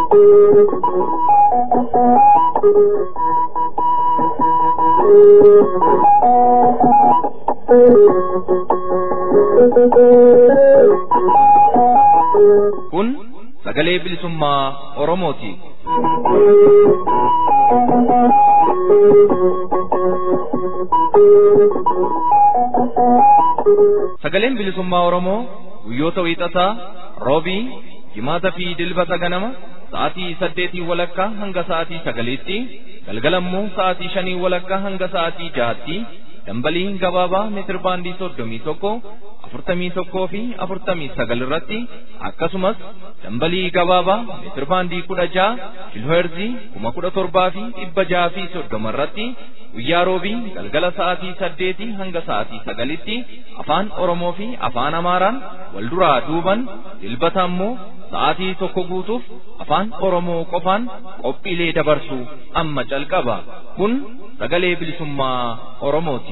Kun sagalee bilisummaa Oromooti. Sagaleen bilisummaa Oromoo guyyoota wiixataa roobii jimaataa fi dilbata ganama sa'aatii saddeetii walakkaa hanga sa'aatii sagaliitti galgalammoo sa'aatii shanii walakkaa hanga sa'aatii jahaatti dambalii gabaabaa meetir baandii soddomii tokko afurtamii tokkoo fi afurtamii sagal irratti akkasumas dambalii gabaabaa meetir baandii kudha jaha kiilooherzii kuma kudha torbaa fi dhibba jaha fi soddoma irratti guyyaa roobii galgala sa'aatii saddeetii hanga sa'aatii sagalitti afaan oromoo fi afaan amaaraan wal duraa duuban dilbata ammoo sa'aatii tokko guutuuf afaan oromoo qofaan qophiilee dabarsu amma calqaba kun sagalee bilisummaa oromooti.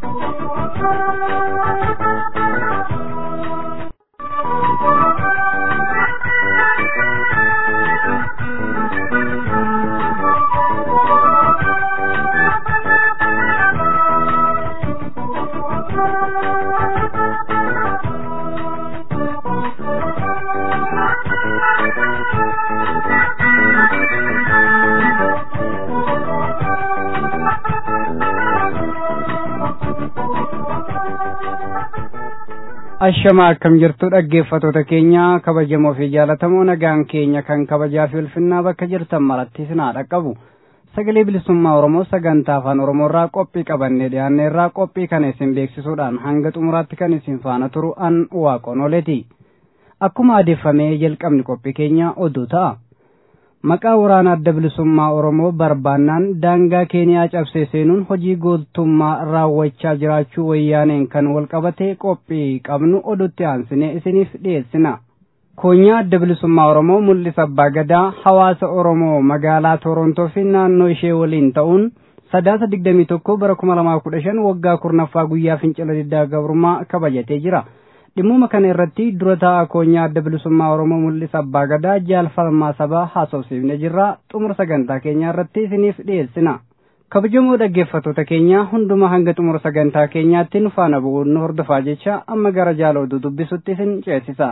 Ashamaa akkam jirtu dhaggeeffatoota keenya kabajamoo fi jaalatamoo nagaan keenya kan kabajaa fi ulfinnaa bakka jirtan maratti isin haa dhaqqabu. Sagalee bilisummaa Oromoo sagantaa afaan Oromoo irraa qophii qabannee dhiyaanne irraa qophii kana isin beeksisuudhaan hanga xumuraatti kan isin faana turu an waaqoon oleeti. Akkuma adeeffamee jalqabni qophii keenya oduu ta'a. Maqaa waraana adda bilisummaa Oromoo barbaannaan daangaa Keeniyaa cabsee seenuun hojii gooltummaa raawwachaa jiraachuu wayyaaneen kan walqabate qophii qabnu odutti aansinee isiniif dhiyeessina. Koonyaa adda bilisummaa Oromoo mul'isa abbaa gadaa hawaasa Oromoo magaalaa Torontoo fi naannoo ishee waliin ta'uun sadaasa digdamii tokko bara kuma lamaa kudha shan waggaa kurnaffaa guyyaa fincila diddaa gabrummaa kabajatee jira. Dhimmuma kana irratti dura taa'aa koonyaa adda bilisummaa Oromoo mul'isa abbaa gadaa jaalfalmaa sabaa haasofsiifne jirra xumura sagantaa keenyaa irratti isiniif dhiyeessina. Kabajamoo dhaggeeffattoota keenya hunduma hanga xumura sagantaa keenyaatti nu faana bu'uun nu hordofaa jecha amma gara jaala oduu dubbisutti isin ceesisa.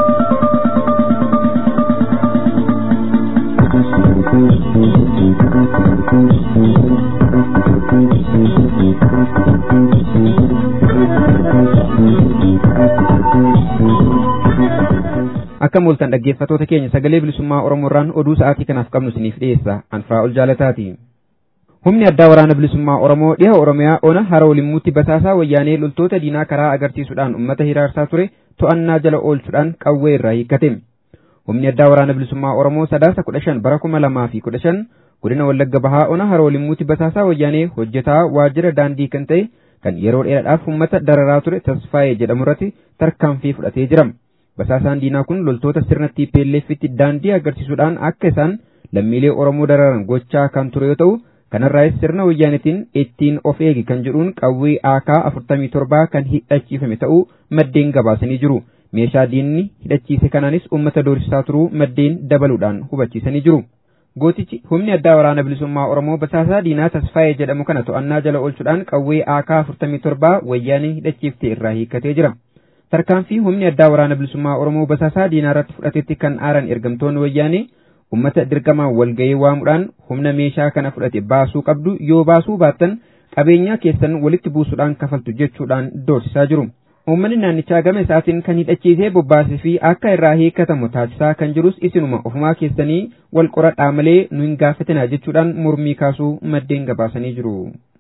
akka mooltan dhaggeeffatoota keenya sagalee bilisummaa oromoo irraan oduu sa'aatii kanaaf qabnu isiniif dhiyeessa anfaa ol jaalataati. Humni addaa waraana bilisummaa oromoo dhiha oromiyaa ona hara olimmuutti basaasaa wayyaanee loltoota diinaa karaa agarsiisuudhaan ummata hiraarsaa ture to'annaa jala oolchuudhaan qawwee irraa hiikkate. Humni addaa waraana bilisummaa oromoo sadaasa kudha shan bara kuma lamaa fi kudha shan godina wallagga bahaa ona hara olimmuutti basaasaa wayyaanee hojjetaa waajjira daandii kan ta'e kan yeroo dheeraadhaaf ummata dararaa ture tasfaayee jedhamu irratti tarkaanfii fudhatee jira. Basaasaan diinaa kun loltoota sirna TPLFitti daandii agarsiisuudhaan akka isaan lammiilee Oromoo dararan gochaa kan ture yoo ta'u, kanarraas sirna wayyaanitiin ittiin of eegi kan jedhuun qawwee AK 47 kan hidhachiifame ta'uu maddeen gabaasanii jiru. Meeshaa diinni hidhachiise kanaanis uummata doorsisaa turuu maddeen dabaluudhaan hubachiisanii jiru. Gootichi humni addaa waraana bilisummaa Oromoo basaasaa diinaa tasfaayee jedhamu kana to'annaa jala oolchuudhaan qawwee AK 47 wayyaanii hidhachiifte irraa hiikkatee jira. tarkaanfii humni addaa waraana bilisummaa Oromoo basaasaa diinaa irratti fudhatetti kan aaran ergamtoonni wayyaanee ummata dirqamaan walga'ii waamuudhaan humna meeshaa kana fudhate baasuu qabdu yoo baasuu baattan qabeenyaa keessan walitti buusuudhaan kafaltu jechuudhaan doorsisaa jiru. Uummanni naannichaa gama isaatiin kan hidhachiisee bobbaasee fi akka irraa hiikkatamu taasisaa kan jirus isinuma ofumaa keessanii wal qoradhaa malee nu hin gaafatinaa jechuudhaan mormii kaasuu maddeen gabaasanii jiru.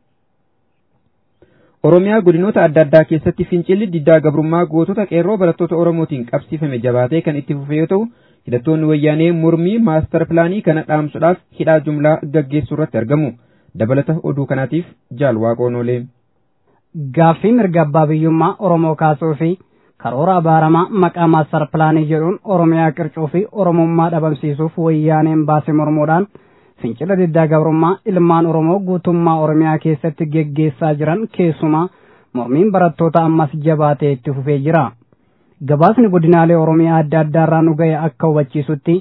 Oromiyaa godinoota adda addaa keessatti fincilli diddaa gabrummaa gootota qeerroo barattoota Oromootiin qabsiifame jabaatee kan itti fufe yoo ta'u, hidhattoonni wayyaanee mormii maastar pilaanii kana dhaamsuudhaaf hidhaa jumlaa gaggeessuu irratti argamu. Dabalata oduu kanaatiif jaal waaqoon oolee. Gaaffii mirga abbaa biyyummaa Oromoo kaasuu fi karoora abaaramaa maqaa maastar pilaanii jedhuun Oromiyaa qircuu fi Oromummaa dhabamsiisuuf wayyaaneen baase mormuudhaan fincila diddaa gabrummaa ilmaan Oromoo guutummaa Oromiyaa keessatti geggeessaa jiran keessumaa mormiin barattoota ammas jabaatee itti fufee jira. Gabaasni godinaalee Oromiyaa adda addaarraa nu ga'e akka hubachiisutti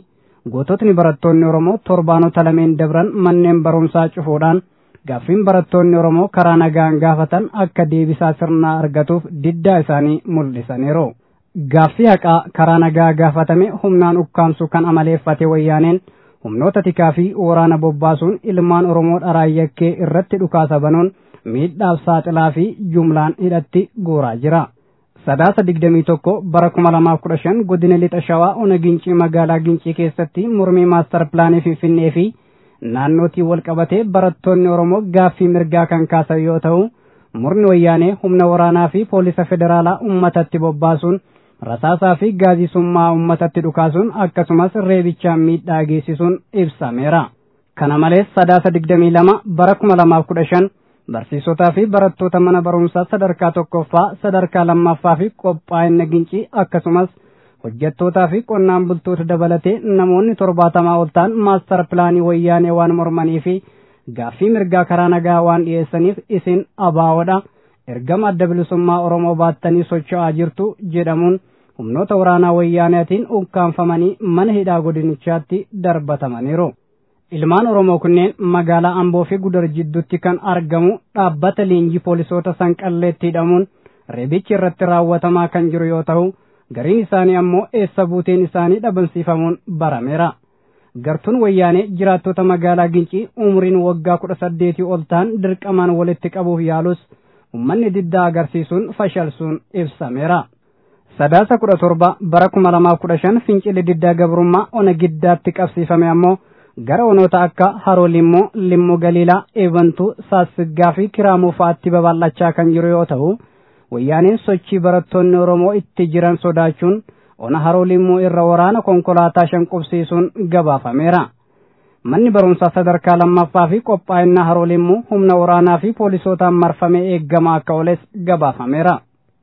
goototni barattoonni Oromoo torbaanota lameen dabran manneen barumsaa cufuudhaan gaaffiin barattoonni Oromoo karaa nagaan gaafatan akka deebisaa sirnaa argatuuf diddaa isaanii mul'isaniiru. Gaaffii haqaa karaa nagaa gaafatame humnaan ukkaamsu kan amaleeffate wayyaaneen humnoota tikaa fi waraana bobbaasuun ilmaan Oromoo dharaayakkee irratti dhukaasa banuun miidhaaf saaxilaa fi jumlaan hidhatti guuraa jira. Sadaasa digdamii tokko bara kuma lamaaf kudha shan godina lixa shawaa ona gincii magaalaa gincii keessatti mormii maastar pilaanii finfinnee fi naannootii wal qabatee barattoonni Oromoo gaaffii mirgaa kan kaasan yoo ta'u murni wayyaanee humna waraanaa fi poolisa federaalaa ummatatti bobbaasuun rasaasaa fi gaazisummaa ummatatti dhukaasuun akkasumas reebichaan miidhaa geessisuun ibsameera. Kana malees sadaasa digdamii lama bara kuma lamaaf kudha shan barsiisotaa fi barattoota mana barumsaa sadarkaa tokkoffaa sadarkaa lammaffaa fi qophaa'ina gincii akkasumas hojjettootaa fi qonnaan bultoota dabalatee namoonni torbaatamaa ol ta'an maastar pilaanii wayyaanee waan mormanii fi gaaffii mirgaa karaa nagaa waan dhiyeessaniif isin abaawoodha ergama adda bilisummaa oromoo baattanii socho'aa jirtu jedhamuun humnoota waraanaa wayyaaneetiin ukkaanfamanii mana hidhaa godinichaatti darbatamaniiru. Ilmaan Oromoo kunneen magaalaa Amboo fi Gudar jidduutti kan argamu dhaabbata leenjii poolisoota sanqalleetti hidhamuun reebichi irratti raawwatamaa kan jiru yoo ta'u gariin isaanii ammoo eessa buuteen isaanii dhabamsiifamuun barameera. Gartuun wayyaanee jiraattota magaalaa Gincii umriin waggaa kudha saddeetii ol ta'an dirqamaan walitti qabuuf yaalus ummanni diddaa agarsiisuun fashalsuun ibsameera. Sadaasa kudha torba bara kuma lamaaf kudha shan fincilli diddaa gabrummaa ona giddaatti qabsiifame ammoo gara onoota akka haroo limmoo limmoo galiilaa eebantuu saassiggaa fi kiraamuu fa'aatti babal'achaa kan jiru yoo ta'u wayyaaneen sochii barattoonni oromoo itti jiran sodaachuun ona haroo limmoo irra waraana konkolaataa shan qubsiisuun gabaafameera. Manni barumsaa sadarkaa lammaffaa fi qophaa'inaa haroo limmoo humna waraanaa fi poolisootaan marfamee eeggamaa akka oles gabaafameera.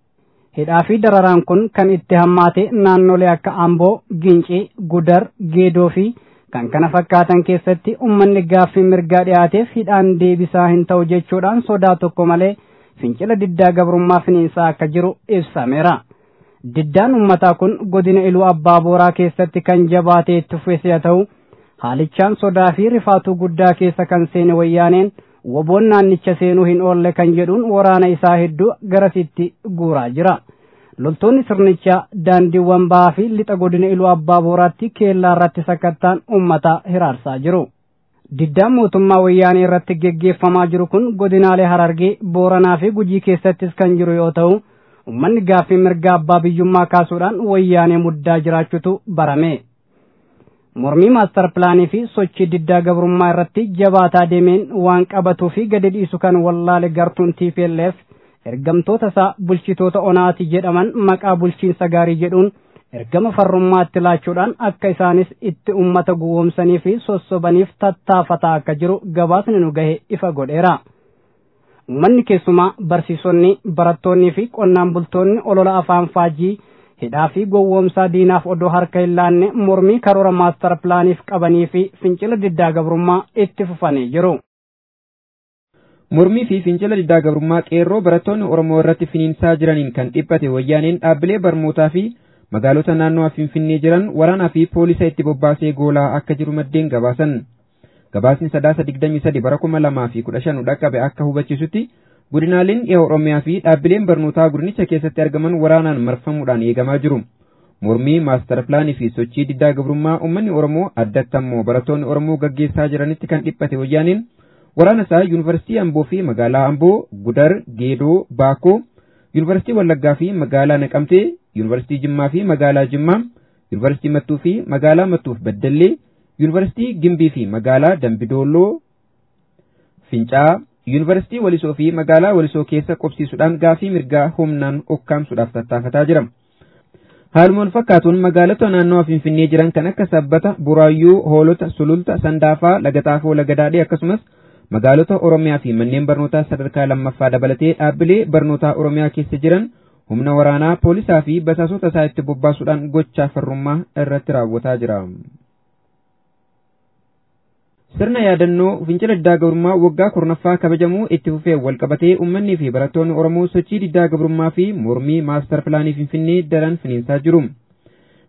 Hidhaa fi dararaan kun kan itti hammaate naannolee akka Amboo, Gincii, Gudar, Geedoo fi kan kana fakkaatan keessatti ummanni gaaffii mirgaa dhiyaateef hidhaan deebisaa hin ta'u jechuudhaan sodaa tokko malee fincila diddaa gabrummaa finiinsaa akka jiru ibsameera. Diddaan ummataa kun godina iluu abbaa booraa keessatti kan jabaatee itti fufes yoo ta'u haalichaan sodaa fi rifaatuu guddaa keessa kan seene wayyaaneen woboon naannicha seenuu hin oolle kan jedhuun waraana isaa hedduu garasitti guuraa jira. loltoonni sirnichaa daandiiwwan ba'aa fi lixa godina iluu abbaa booraatti keellaa irratti sakkattaan ummata hiraarsaa jiru. Diddaan mootummaa wayyaanee irratti geggeeffamaa jiru kun godinaalee Harargee, Booranaa fi Gujii keessattis kan jiru yoo ta'u, ummanni gaaffii mirga abbaa biyyummaa kaasuudhaan wayyaanee muddaa jiraachutu barame. Mormii maastar pilaanii fi sochii diddaa gabrummaa irratti jabaataa deemeen waan qabatuu fi gadi dhiisu kan wallaale gartuun TPLF ergamtoota isaa bulchitoota onaati jedhaman maqaa bulchiinsa gaarii jedhuun ergama farrummaatti laachuudhaan akka isaanis itti ummata gowwoomsanii fi sossobaniif tattaafataa akka jiru gabaasni nu gahe ifa godheera. Uummanni keessumaa barsiisonni, barattoonnii fi qonnaan bultoonni olola afaan faajii hidhaa fi gowwoomsaa diinaaf odoo harka hin laanne mormii karoora maastar pilaaniif qabanii fi fincila diddaa gabrummaa itti fufanii jiru. Mormii fi fincila diddaa gabrummaa qeerroo barattoonni Oromoo irratti finiinsaa jiraniin kan dhiphate wayyaaneen dhaabbilee barnootaa fi magaalota naannoo Finfinnee jiran waraanaa fi poolisa itti bobbaasee goolaa akka jiru maddeen gabaasan. Gabaasni sadaasa digdamii sadi bara kuma lamaa fi kudha shan dhaqqabe akka hubachiisutti godinaaleen dhiha Oromiyaa fi dhaabbileen barnootaa godinicha keessatti argaman waraanaan marfamuudhaan eegamaa jiru. Mormii maastar pilaanii fi sochii diddaa gabrummaa uummanni Oromoo addatti ammoo barattoonni Oromoo gaggeessaa jiranitti kan dhiphate wayyaaneen waraana isaa yuunivarsiitii Amboo fi magaalaa Amboo, Gudar, Geedoo, Baakoo, yuunivarsiitii Wallaggaa fi magaalaa Naqamtee, yuunivarsiitii Jimmaa fi magaalaa Jimmaa, yuunivarsiitii Mattuu fi magaalaa Mattuuf Baddallee, yuunivarsiitii Gimbii fi magaalaa Dambidooloo, Fincaa, yuunivarsiitii Walisoo fi magaalaa Walisoo keessa qobsiisuudhaan gaafii mirgaa humnaan ukkaamsuudhaaf tattaafataa jira. Haaluma wal fakkaatuun magaalota naannoo Finfinnee jiran kan akka Sabbata, Buraayyuu, Hoolota, Sululta, Sandaafaa, Lagaxaafoo, Lagadaadhee akkasumas magaalota Oromiyaa fi manneen barnootaa sadarkaa lammaffaa dabalatee dhaabbilee barnootaa Oromiyaa keessa jiran humna waraanaa poolisaa fi basaasota isaa itti bobbaasuudhaan gochaa farrummaa irratti raawwataa jira. Sirna yaadannoo fincila diddaa gabrummaa waggaa kurnaffaa kabajamuu itti fufee walqabatee uummanni fi barattoonni Oromoo sochii diddaa gabrummaa fi mormii maastar pilaanii Finfinnee daran finiinsaa jiru.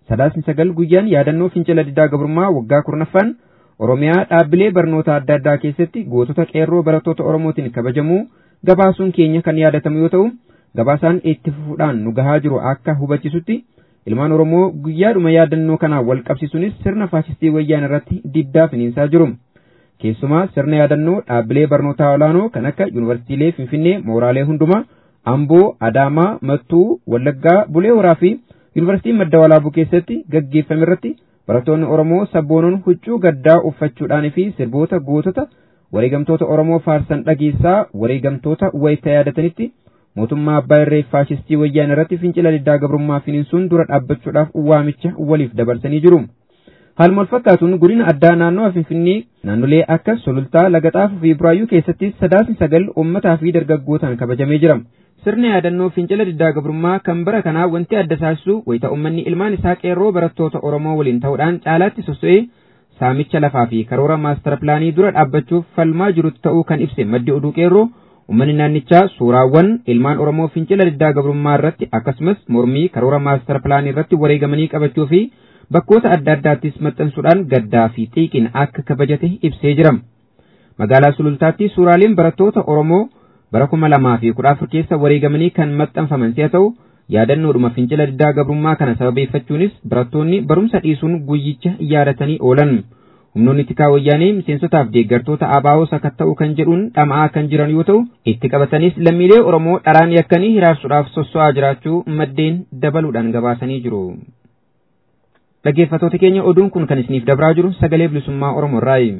sadaasni sagal guyyaan yaadannoo fincila diddaa gabrummaa waggaa kurnaffaan Oromiyaa dhaabbilee barnoota adda addaa keessatti gootota qeerroo barattoota Oromootiin kabajamuu gabaasuun keenya kan yaadatamu yoo ta'u gabaasaan itti fufuudhaan nu gahaa jiru akka hubachisutti ilmaan Oromoo guyyaadhuma yaadannoo kanaan wal qabsiisuunis sirna faasistii wayyaan irratti diddaa finiinsaa jiru. Keessumaa sirna yaadannoo dhaabbilee barnootaa olaanoo kan akka Yuunivarsiitiilee Finfinnee mooraalee hundumaa Amboo, Adaamaa, Mattuu, Wallaggaa, Bulee Horaa fi Yuunivarsiitii Madda Walaabuu keessatti gaggeeffame irratti barattoonni Oromoo sabboonoon huccuu gaddaa uffachuudhaan fi sirboota gootota wareegamtoota Oromoo faarsan dhageessaa wareegamtoota wayita yaadatanitti mootummaa abbaa irree faashistii wayyaan irratti fincila diddaa gabrummaa finiinsuun dura dhaabbachuudhaaf waamicha waliif dabarsanii jiru. Haaluma fakkaatuun godina addaa naannoo Finfinnee naannolee akka Sulultaa, Lagaxaafuu fi Buraayyuu keessatti sadaasni sagal uummataa fi dargaggootaan kabajamee jira. Sirna yaadannoo fincila diddaa gabrummaa kan bara kanaa wanti adda taasisu wayita uummanni ilmaan isaa qeerroo barattoota Oromoo waliin ta'uudhaan caalaatti sosso'ee saamicha lafaa fi karoora maastara pilaanii dura dhaabbachuuf falmaa jirutti ta'uu kan ibse maddi oduu qeerroo uummanni naannichaa suuraawwan ilmaan Oromoo fincila diddaa gabrummaa irratti akkasumas mormii karoora maastara pilaanii irratti wareegamanii qabachuu fi bakkoota adda addaattis maxxansuudhaan gaddaa fi xiiqin akka kabajate ibsee jira. Magaalaa Sulultaatti suuraaleen barattoota Oromoo bara kuma lamaa fi kudha afur keessa wareegamanii kan maxxanfaman si'a ta'u yaadannoodhuma fincila diddaa gabrummaa kana sababeeffachuunis barattoonni barumsa dhiisuun guyyicha yaadatanii oolan. Humnoonni tikaa wayyaanee miseensotaaf deeggartoota ABO sakatta'uu kan jedhuun dhama'aa kan jiran yoo ta'u itti qabatanis lammiilee Oromoo dharaan yakkanii hiraarsuudhaaf sosso'aa jiraachuu maddeen dabaluudhaan gabaasanii jiru. Dhaggeeffattoota keenya oduun kun kan isiniif dabraa jiru sagalee bilisummaa Oromoo irraayi.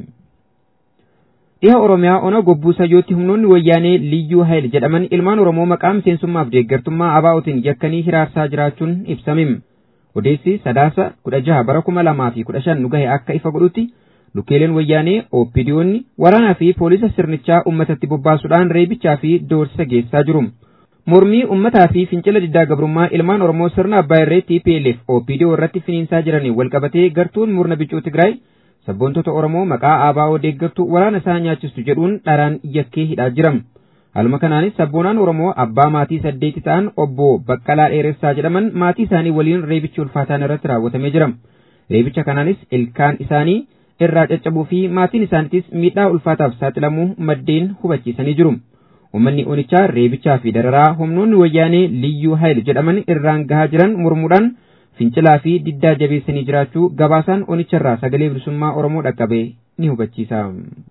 Dhiha Oromiyaa ona gobbuu sayyootti humnoonni wayyaanee Liyyuu Hayil jedhaman ilmaan Oromoo maqaa miseensummaaf deeggartummaa ABO'tiin yakkanii hiraarsaa jiraachuun ibsame. Odeessi sadaasa kudha jaha bara kuma lamaa fi kudha shan nu gahe akka ifa godhutti lukkeeleen wayyaanee ooppidiyoonni waraanaa fi poolisa sirnichaa uummatatti bobbaasuudhaan reebichaa fi doorsisa geessaa jiru. Mormii uummataa fi fincila diddaa gabrummaa ilmaan Oromoo sirna abbaa irree TPLF oopidiyoo irratti finiinsaa jiraniin walqabatee gartuun murna bicuu Tigraay sabboontota Oromoo maqaa ABO deeggartuu waraana isaa nyaachistu jedhuun dharaan yakkee hidhaa jiram. Haaluma kanaanis sabboonaan Oromoo abbaa maatii saddeeti ta'an obbo Baqqalaa Dheeressaa jedhaman maatii isaanii waliin reebichi ulfaataan irratti raawwatamee jira. Reebicha kanaanis ilkaan isaanii irraa caccabuu fi maatiin isaaniitis miidhaa ulfaataaf saaxilamuu maddeen hubachiisanii jiru. Uummanni Onichaa reebichaa fi dararaa humnoonni wayyaanee Liyyuu Hayil jedhaman irraan gahaa jiran mormuudhaan fincilaa fi diddaa jabeessanii jiraachuu gabaasaan Onicharraa sagalee bilisummaa Oromoo dhaqqabe ni hubachiisa.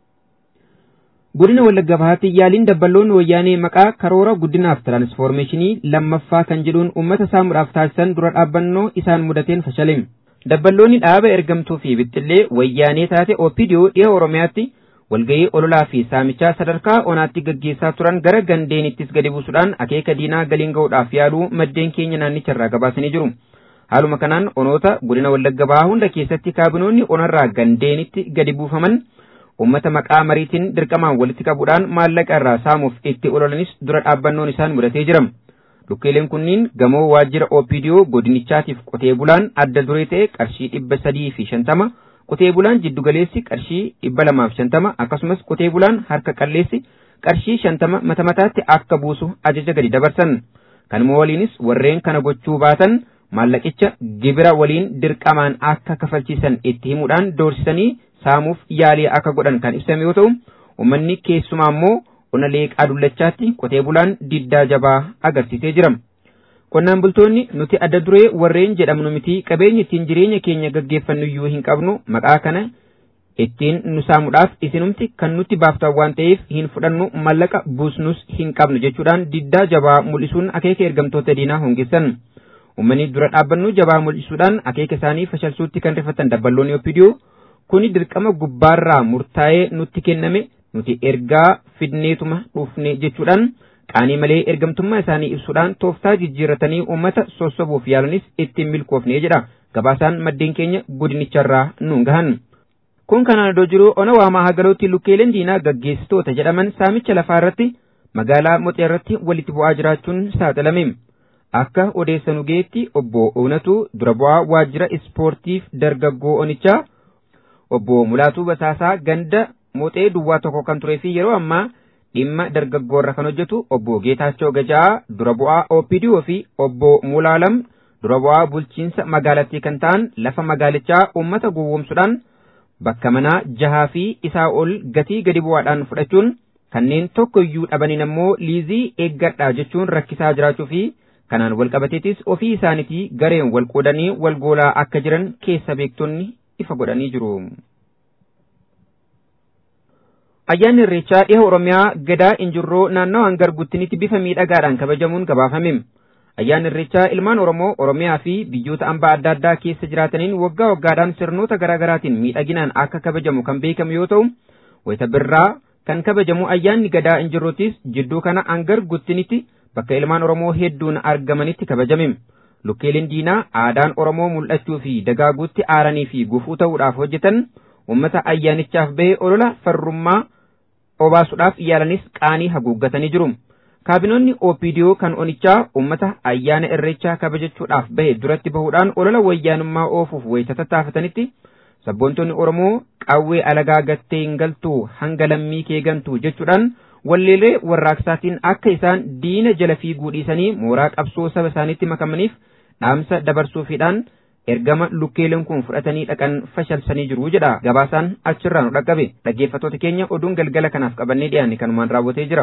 Godina Wallagga Bahaatti yaaliin dabballoonni wayyaanee maqaa karoora guddinaaf tiraansfoormeeshinii lammaffaa kan jedhuun uummata saamuudhaaf taasisan dura dhaabbannoo isaan mudateen fashale. Dabballoonni dhaaba ergamtuu fi bixxillee wayyaanee taate OPDO dhiha Oromiyaatti walgahii ololaa fi saamichaa sadarkaa onaatti gaggeessaa turan gara gandeenittis gadi buusuudhaan akeeka diinaa galiin ga'uudhaaf yaaluu maddeen keenya naannicharraa gabaasanii jiru. Haaluma kanaan onoota godina Wallagga Bahaa hunda keessatti kaabinoonni onarraa gandeenitti gadi buufaman ummata maqaa mariitiin dirqamaan walitti qabuudhaan maallaqa irraa saamuuf itti ololanis dura dhaabbannoon isaan mudatee jira. Lukkeeleen kunniin gamoo waajjira OPDO godinichaatiif qotee bulaan adda duree ta'e qarshii dhibba sadii fi shantama qotee bulaan jiddugaleessi qarshii dhibba lamaaf shantama akkasumas qotee bulaan harka qalleessi qarshii shantama mata mataatti akka buusu ajaja gadi dabarsan. Kanuma waliinis warreen kana gochuu baatan maallaqicha gibira waliin dirqamaan akka kafalchiisan itti himuudhaan doorsisanii saamuuf yaalii akka godhan kan ibsame yoo ta'u uummanni keessumaa immoo ona leeqaa dullachaatti qotee bulaan diddaa jabaa agarsiisee jira. Qonnaan bultoonni nuti adda duree warreen jedhamnu miti qabeenya ittiin jireenya keenya gaggeeffannu iyyuu hin qabnu maqaa kana ittiin nu saamuudhaaf isinumti kan nutti baaftan waan ta'eef hin fudhannu maallaqa buusnus hin qabnu jechuudhaan diddaa jabaa mul'isuun akeeka ergamtoota diinaa hongeessan. Uummanni dura dhaabbannu jabaa mul'isuudhaan akeeka isaanii fashalsuutti kan rifatan dabballoonni OPDO kuni dirqama gubbaarraa murtaa'ee nutti kenname nuti ergaa fidneetuma dhufne jechuudhaan qaanii malee ergamtummaa isaanii ibsuudhaan tooftaa jijjiirratanii uummata sossobuuf yaalanis ittiin milkoofne jedha gabaasaan maddeen keenya godinicharraa nuun gahan. Kun kanaan iddoo jiru ona waamaa hagalootti lukkeeleen diinaa gaggeessitoota jedhaman saamicha lafaa irratti magaalaa moxee irratti walitti bu'aa jiraachuun saaxilame. Akka odeessanu geetti obbo Oonatu dura bu'aa waajjira ispoortiif dargaggoo onichaa obbo Mulaatuu Basaasaa ganda moxee duwwaa tokko kan turee fi yeroo ammaa dhimma dargaggoorra kan hojjetu obbo Geetaachoo Gajaa dura bu'aa OPDO fi obbo Mulaalam dura bu'aa bulchiinsa magaalattii kan ta'an lafa magaalichaa uummata gowwoomsuudhaan bakka manaa jahaa fi isaa ol gatii gadi bu'aadhaan fudhachuun kanneen tokko iyyuu dhabaniin ammoo liizii eeggadhaa jechuun rakkisaa jiraachuu fi kanaan walqabateetis ofii isaaniitii gareen wal qoodanii wal goolaa akka jiran keessa beektonni ifa godhanii jiru. Ayyaanni Irreechaa dhiha Oromiyaa gadaa injirroo naannawaa hangar guttinitti bifa miidhagaadhaan kabajamuun gabaafame. Ayyaanni Irreechaa ilmaan Oromoo Oromiyaa fi biyyoota hambaa adda addaa keessa jiraataniin waggaa waggaadhaan sirnoota garaa garaatiin miidhaginaan akka kabajamu kan beekamu yoo ta'u, wayita birraa kan kabajamu ayyaanni gadaa injirrootis jidduu kana hangar guttinitti bakka ilmaan Oromoo hedduun argamanitti kabajame. Lukkeeleen diinaa aadaan Oromoo mul'achuu fi dagaaguutti aaranii fi gufuu ta'uudhaaf hojjetan uummata ayyaanichaaf bahe olola farrummaa obaasuudhaaf yaalanis qaanii haguuggatanii jiru. Kaabinoonni OPDO kan onichaa uummata ayyaana irreechaa kabajachuudhaaf bahe duratti bahuudhaan olola wayyaanummaa oofuuf wayita tattaafatanitti sabboontonni Oromoo qawwee alagaa gattee hin galtuu hanga lammii kee gantuu jechuudhaan walleelee warraaqsaatiin akka isaan diina jala fiiguu dhiisanii mooraa qabsoo saba isaaniitti makamaniif dhaamsa dabarsuufiidhaan ergama lukkeeleen kun fudhatanii dhaqan fashalsanii jiru jedha gabaasaan achirraa nu dhaqqabe dhaggeeffattoota keenya oduun galgala kanaaf qabannee dhiyaanne kanumaan raawwatee jira.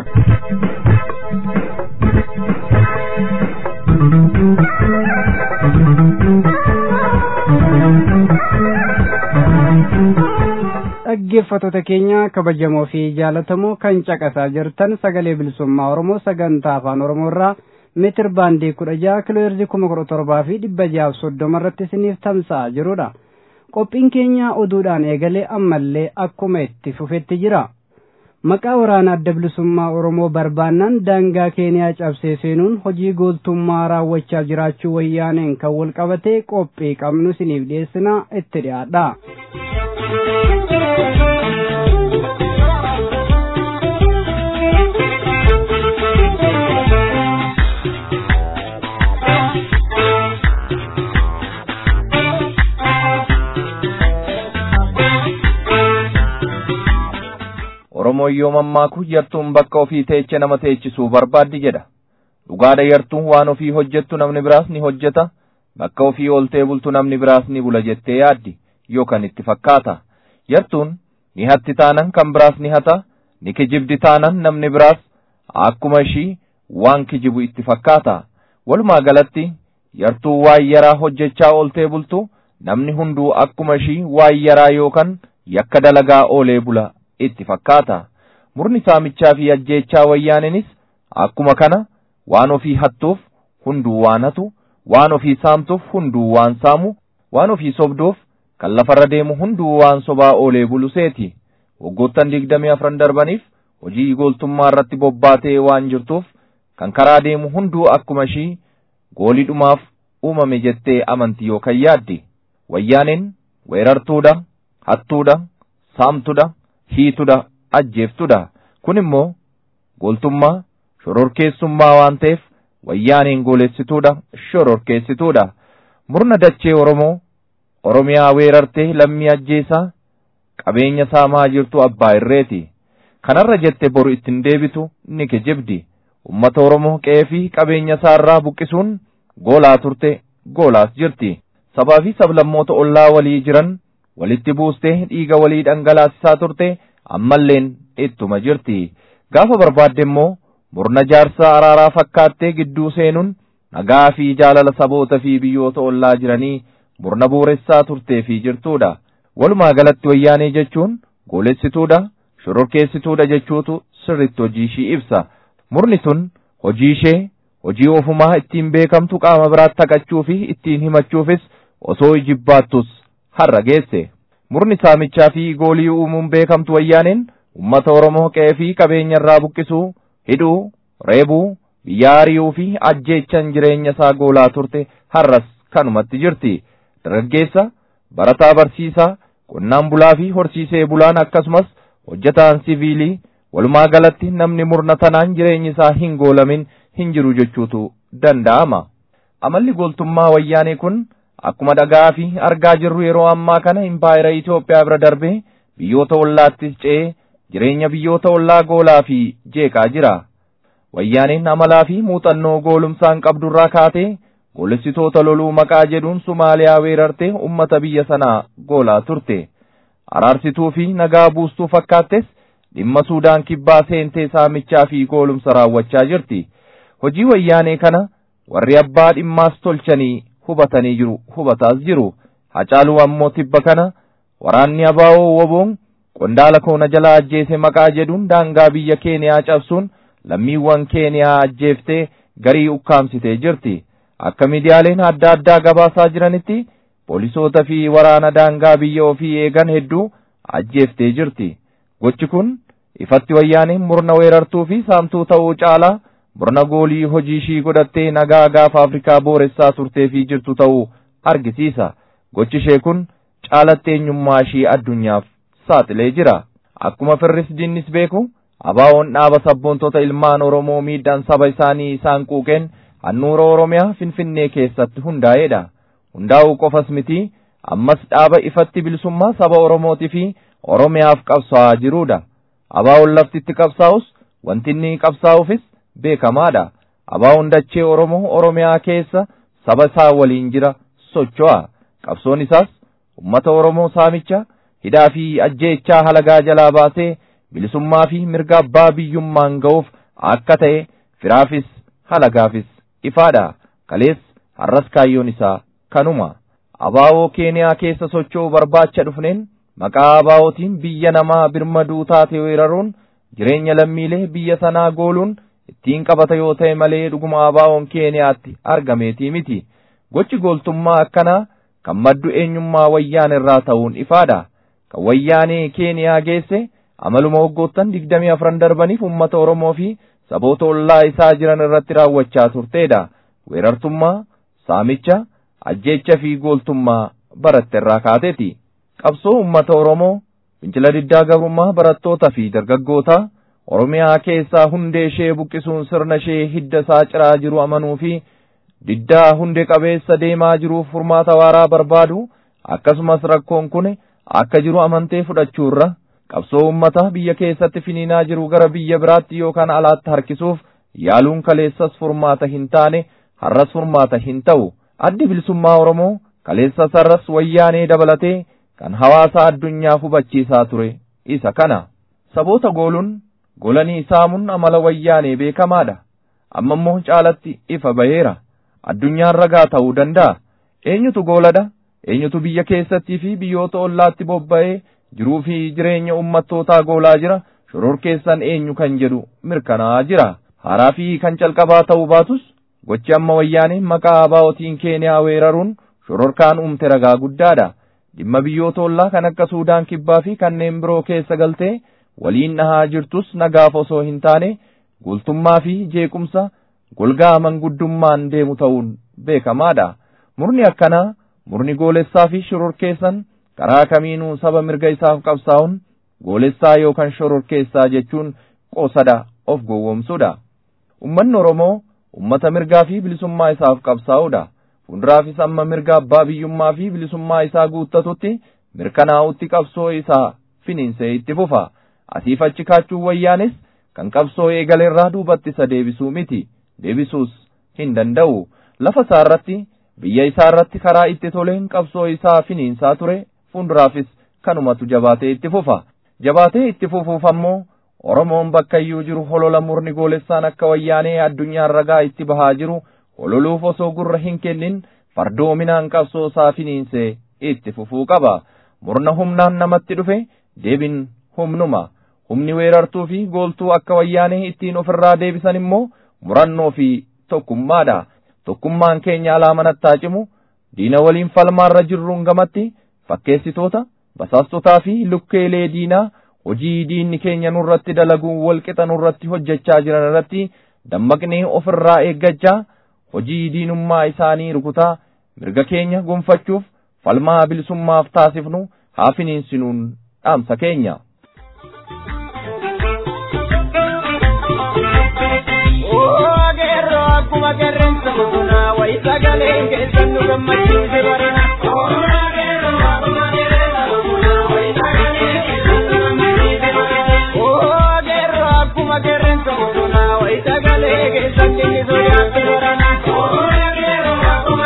dhaggeeffattoota keenya kabajamoo fi jaalatamoo kan caqasaa jirtan sagalee bilisummaa oromoo sagantaa afaan oromoo irraa meetir baandii kudha jaha kiloo heerzii kuma kudha torbaa fi dhibba jahaaf soddoma irratti isiniif tamsa'aa jirudha. Qophiin keenya oduudhaan eegalee ammallee akkuma itti fufetti jira. Maqaa waraana adda bilisummaa Oromoo barbaannaan daangaa Keeniyaa cabsee seenuun hojii gooltummaa raawwachaa jiraachuu wayyaaneen kan wal qabatee qophii qabnu isiniif dhiyeessina itti dhiyaadha. Oromoo yoo mammaaku yartuun bakka ofii teeche nama teechisuu barbaaddi jedha. Dhugaadha yartuun waan ofii hojjettu namni biraas ni hojjeta, bakka ofii ooltee bultu namni biraas ni bula jettee yaaddi yookaan itti fakkaata. Yartuun ni hatti taanan kan biraas ni hata, ni kijibdi taanan namni biraas akkuma ishii waan kijibu itti fakkaata. Walumaa galatti yartuu waan yaraa hojjechaa ooltee bultu namni hunduu akkuma ishii waan yaraa yookaan yakka dalagaa oolee bula. itti fakkaata. Murni saamichaa fi ajjeechaa wayyaaninis akkuma kana waan ofii hattuuf hunduu waan hatu, waan ofii saamtuuf hunduu waan saamu, waan ofii sobduuf kan lafarra deemu hunduu waan sobaa oolee bulu seeti. Waggoottan digdamii afran darbaniif hojii gooltummaa irratti bobbaatee waan jirtuuf kan karaa deemu hunduu akkuma ishii goolidhumaaf uumame jettee amanti yookaan yaaddi. Wayyaaneen weerartuudha, hattuudha, saamtuudha. hiitudha ajjeeftudha kun immoo gooltummaa shororkeessummaa waan ta'eef wayyaaneen goolessituudha shororkeessituudha murna dachee oromoo oromiyaa weerartee lammii ajjeesaa qabeenya saamaa jirtu abbaa irreeti kanarra jette boru ittiin deebitu ni kijibdi ummata oromoo qe'ee fi qabeenya isaarraa buqqisuun goolaa turte goolaas jirti sabaa fi sablammoota ollaa walii jiran walitti buustee dhiiga walii dhangalaasisaa turte ammalleen ittuma jirti gaafa barbaadde immoo murna jaarsaa araaraa fakkaattee gidduu seenuun nagaa fi jaalala saboota fi biyyoota ollaa jiranii murna buuressaa turtee fi jirtuudha walumaa galatti wayyaanee jechuun goolessituudha shororkeessituudha jechuutu sirritti hojii ishii ibsa murni sun hojii ishee hojii ofumaa ittiin beekamtu qaama biraatti haqachuu fi ittiin himachuufis osoo jibbaattus har'a geesse murni saamichaa fi goolii uumuun beekamtu wayyaaneen ummata oromoo qe'ee fi qabeenya irraa buqqisuu hidhuu reebuu biyya ari'uu fi ajjeechan jireenya isaa goolaa turte har'as kanumatti jirti dargaggeessa barataa barsiisaa qonnaan bulaa fi horsiisee bulaan akkasumas hojjetaan siviilii walumaa galatti namni murna tanaan jireenyi isaa hin goolamin hin jiru jechuutu danda'ama amalli gooltummaa wayyaanee kun akkuma dhagaa fi argaa jirru yeroo ammaa kana impaayera Itoophiyaa bira darbee biyyoota ollaattis ce'ee jireenya biyyoota ollaa goolaa fi jeeqaa jira. Wayyaaneen amalaa fi muuxannoo goolumsaan qabdurraa kaatee goolessitoota loluu maqaa jedhuun Sumaaliyaa weerartee ummata biyya sanaa goolaa turte. Araarsituu fi nagaa buustuu fakkaattes dhimma Suudaan kibbaa seentee saamichaa fi goolumsa raawwachaa jirti. Hojii wayyaanee kana warri abbaa dhimmaas tolchanii hubatanii jiru hubataas jiru. Hacaaluu ammoo tibba kana waraanni abaa'oo woboon qondaala koona jalaa ajjeese maqaa jedhuun daangaa biyya Keeniyaa cabsuun lammiiwwan Keeniyaa ajjeeftee garii ukkaamsitee jirti. Akka miidiyaaleen adda addaa gabaasaa jiranitti poolisoota fi waraana daangaa biyya ofii eegan hedduu ajjeeftee jirti. Gochi kun ifatti wayyaaneen murna weerartuu fi saamtuu ta'uu caalaa murna goolii hojii ishii godhattee nagaa gaafa Afrikaa booressaa turtee fi jirtu ta'uu argisiisa. Gochi ishee kun caalatti eenyummaa ishii addunyaaf saaxilee jira. Akkuma firris diinnis beeku abaa'oon dhaaba sabboontota ilmaan Oromoo miidhaan saba isaanii isaan quuqeen handhuura Oromiyaa Finfinnee keessatti hundaa'edha. Hundaa'uu qofas miti ammas dhaaba ifatti bilisummaa saba Oromootii fi Oromiyaaf qabsaa'aa jirudha. Abaa'oon laftitti qabsaa'us wanti inni qabsaa'uufis beekamaadha. Abaa'oon dachee Oromoo Oromiyaa keessa saba isaa waliin jira socho'a. Qabsoon isaas ummata Oromoo saamicha hidhaa fi ajjeechaa halagaa jalaa baasee bilisummaa fi mirga abbaa biyyummaan ga'uuf akka ta'e firaafis halagaafis ifaadha. Kalees har'as kaayyoon isaa kanuma. Abaa'oo Keeniyaa keessa socho'uu barbaacha dhufneen maqaa abaa'ootiin biyya namaa birmaduu taate weeraruun jireenya lammiilee biyya sanaa gooluun ittiin qabata yoo ta'e malee dhuguma abaa'oon Keeniyaatti argameetii miti. Gochi gooltummaa akkanaa kan maddu eenyummaa wayyaan irraa ta'uun ifaadha. Kan wayyaanee Keeniyaa geesse amaluma waggoottan digdamii afran darbaniif uummata Oromoo fi saboota ollaa isaa jiran irratti raawwachaa turteedha. Weerartummaa, saamicha, ajjeecha fi gooltummaa baratte irraa kaateeti. Qabsoo uummata Oromoo, fincila diddaa gabrummaa barattootaa fi dargaggootaa Oromiyaa keessaa hundee ishee buqqisuun sirna ishee hidda isaa ciraa jiru amanuu fi diddaa hundee qabeessa deemaa jiruuf furmaata waaraa barbaadu akkasumas rakkoon kun akka jiru amantee fudhachuurra qabsoo ummata biyya keessatti finiinaa jiru gara biyya biraatti yookaan alaatti harkisuuf yaaluun kaleessas furmaata hin taane har'as furmaata hin ta'u addi bilisummaa Oromoo kaleessas har'as wayyaanee dabalatee kan hawaasa addunyaaf hubachiisaa ture isa kana saboota gooluun golanii saamuun amala wayyaanee beekamaadha amma immoo caalatti ifa baheera addunyaan ragaa ta'uu danda'a eenyutu gooladha eenyutu biyya keessattii fi biyyoota ollaatti bobba'ee jiruu fi jireenya ummattootaa goolaa jira shororkeessan eenyu kan jedhu mirkanaa'aa jira haaraa fi kan calqabaa ta'uu baatus gochi amma wayyaaneen maqaa abaa'otiin keeniyaa weeraruun shororkaan uumte ragaa guddaadha dhimma biyyoota ollaa kan akka suudaan kibbaa fi kanneen biroo keessa galtee waliin dhahaa jirtus nagaaf osoo hin taane guultummaa fi jeequmsa golgaa manguddummaan deemu ta'uun beekamaadha murni akkanaa murni goolessaa fi shororkeessan karaa kamiinuu saba mirga isaaf qabsaa'uun goolessaa yookaan shororkeessaa jechuun qoosadha of gowwoomsudha ummanni oromoo ummata mirgaa fi bilisummaa isaaf qabsaa'udha fuulduraafis amma mirga abbaa biyyummaa fi bilisummaa isaa guuttatutti mirkanaa'utti qabsoo isaa finiinsee itti fufa asiif achi kaachuun wayyaanis kan qabsoo eegalerraa duubatti isa deebisuu miti deebisuus hin danda'u lafa isaa irratti biyya isaa irratti karaa itti toleen qabsoo isaa finiinsaa ture fuulduraafis kanumatu jabaatee itti fufa jabaatee itti fufuuf ammoo Oromoon bakka iyyuu jiru holola murni goolessaan akka wayyaanee addunyaan ragaa itti bahaa jiru hololuuf osoo gurra hin kennin fardoominaan qabsoo isaa finiinsee itti fufuu qaba murna humnaan namatti dhufe deebin humnuma humni weerartuu fi gooltuu akka wayyaanee ittiin ofirraa deebisan immoo murannoo fi tokkummaadha tokkummaan keenya alaa manattaa cimu diina waliin falmaarra jirruun gamatti fakkeessitoota basaastotaa fi lukkeelee diinaa hojii diinni keenya nurratti dalaguun walqixa nurratti hojjechaa jiran irratti dammaqnee ofirraa eeggachaa hojii diinummaa isaanii rukutaa mirga keenya gonfachuuf falmaa bilisummaaf taasifnu haa finiinsinuun dhaamsa keenya. Akkuma qeerransa bosonaa wayi sagalee keessan nu gammachiise barina. Akkuma qeerransa bosonaa wayi sagalee keessan inni sodaatti barana.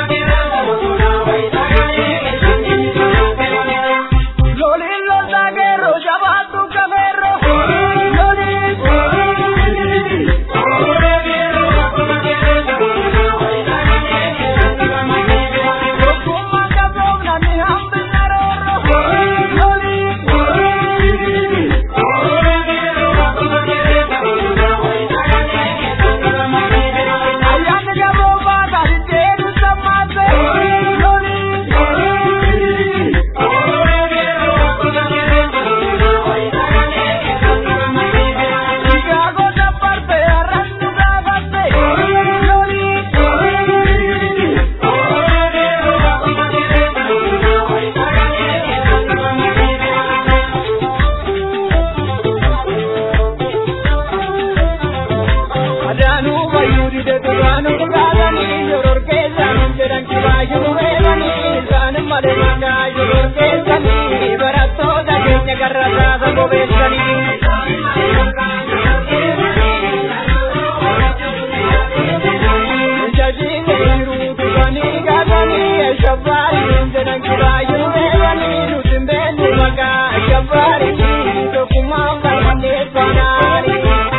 maqaa jabbaarii tokkummaa falmannee fanaanii.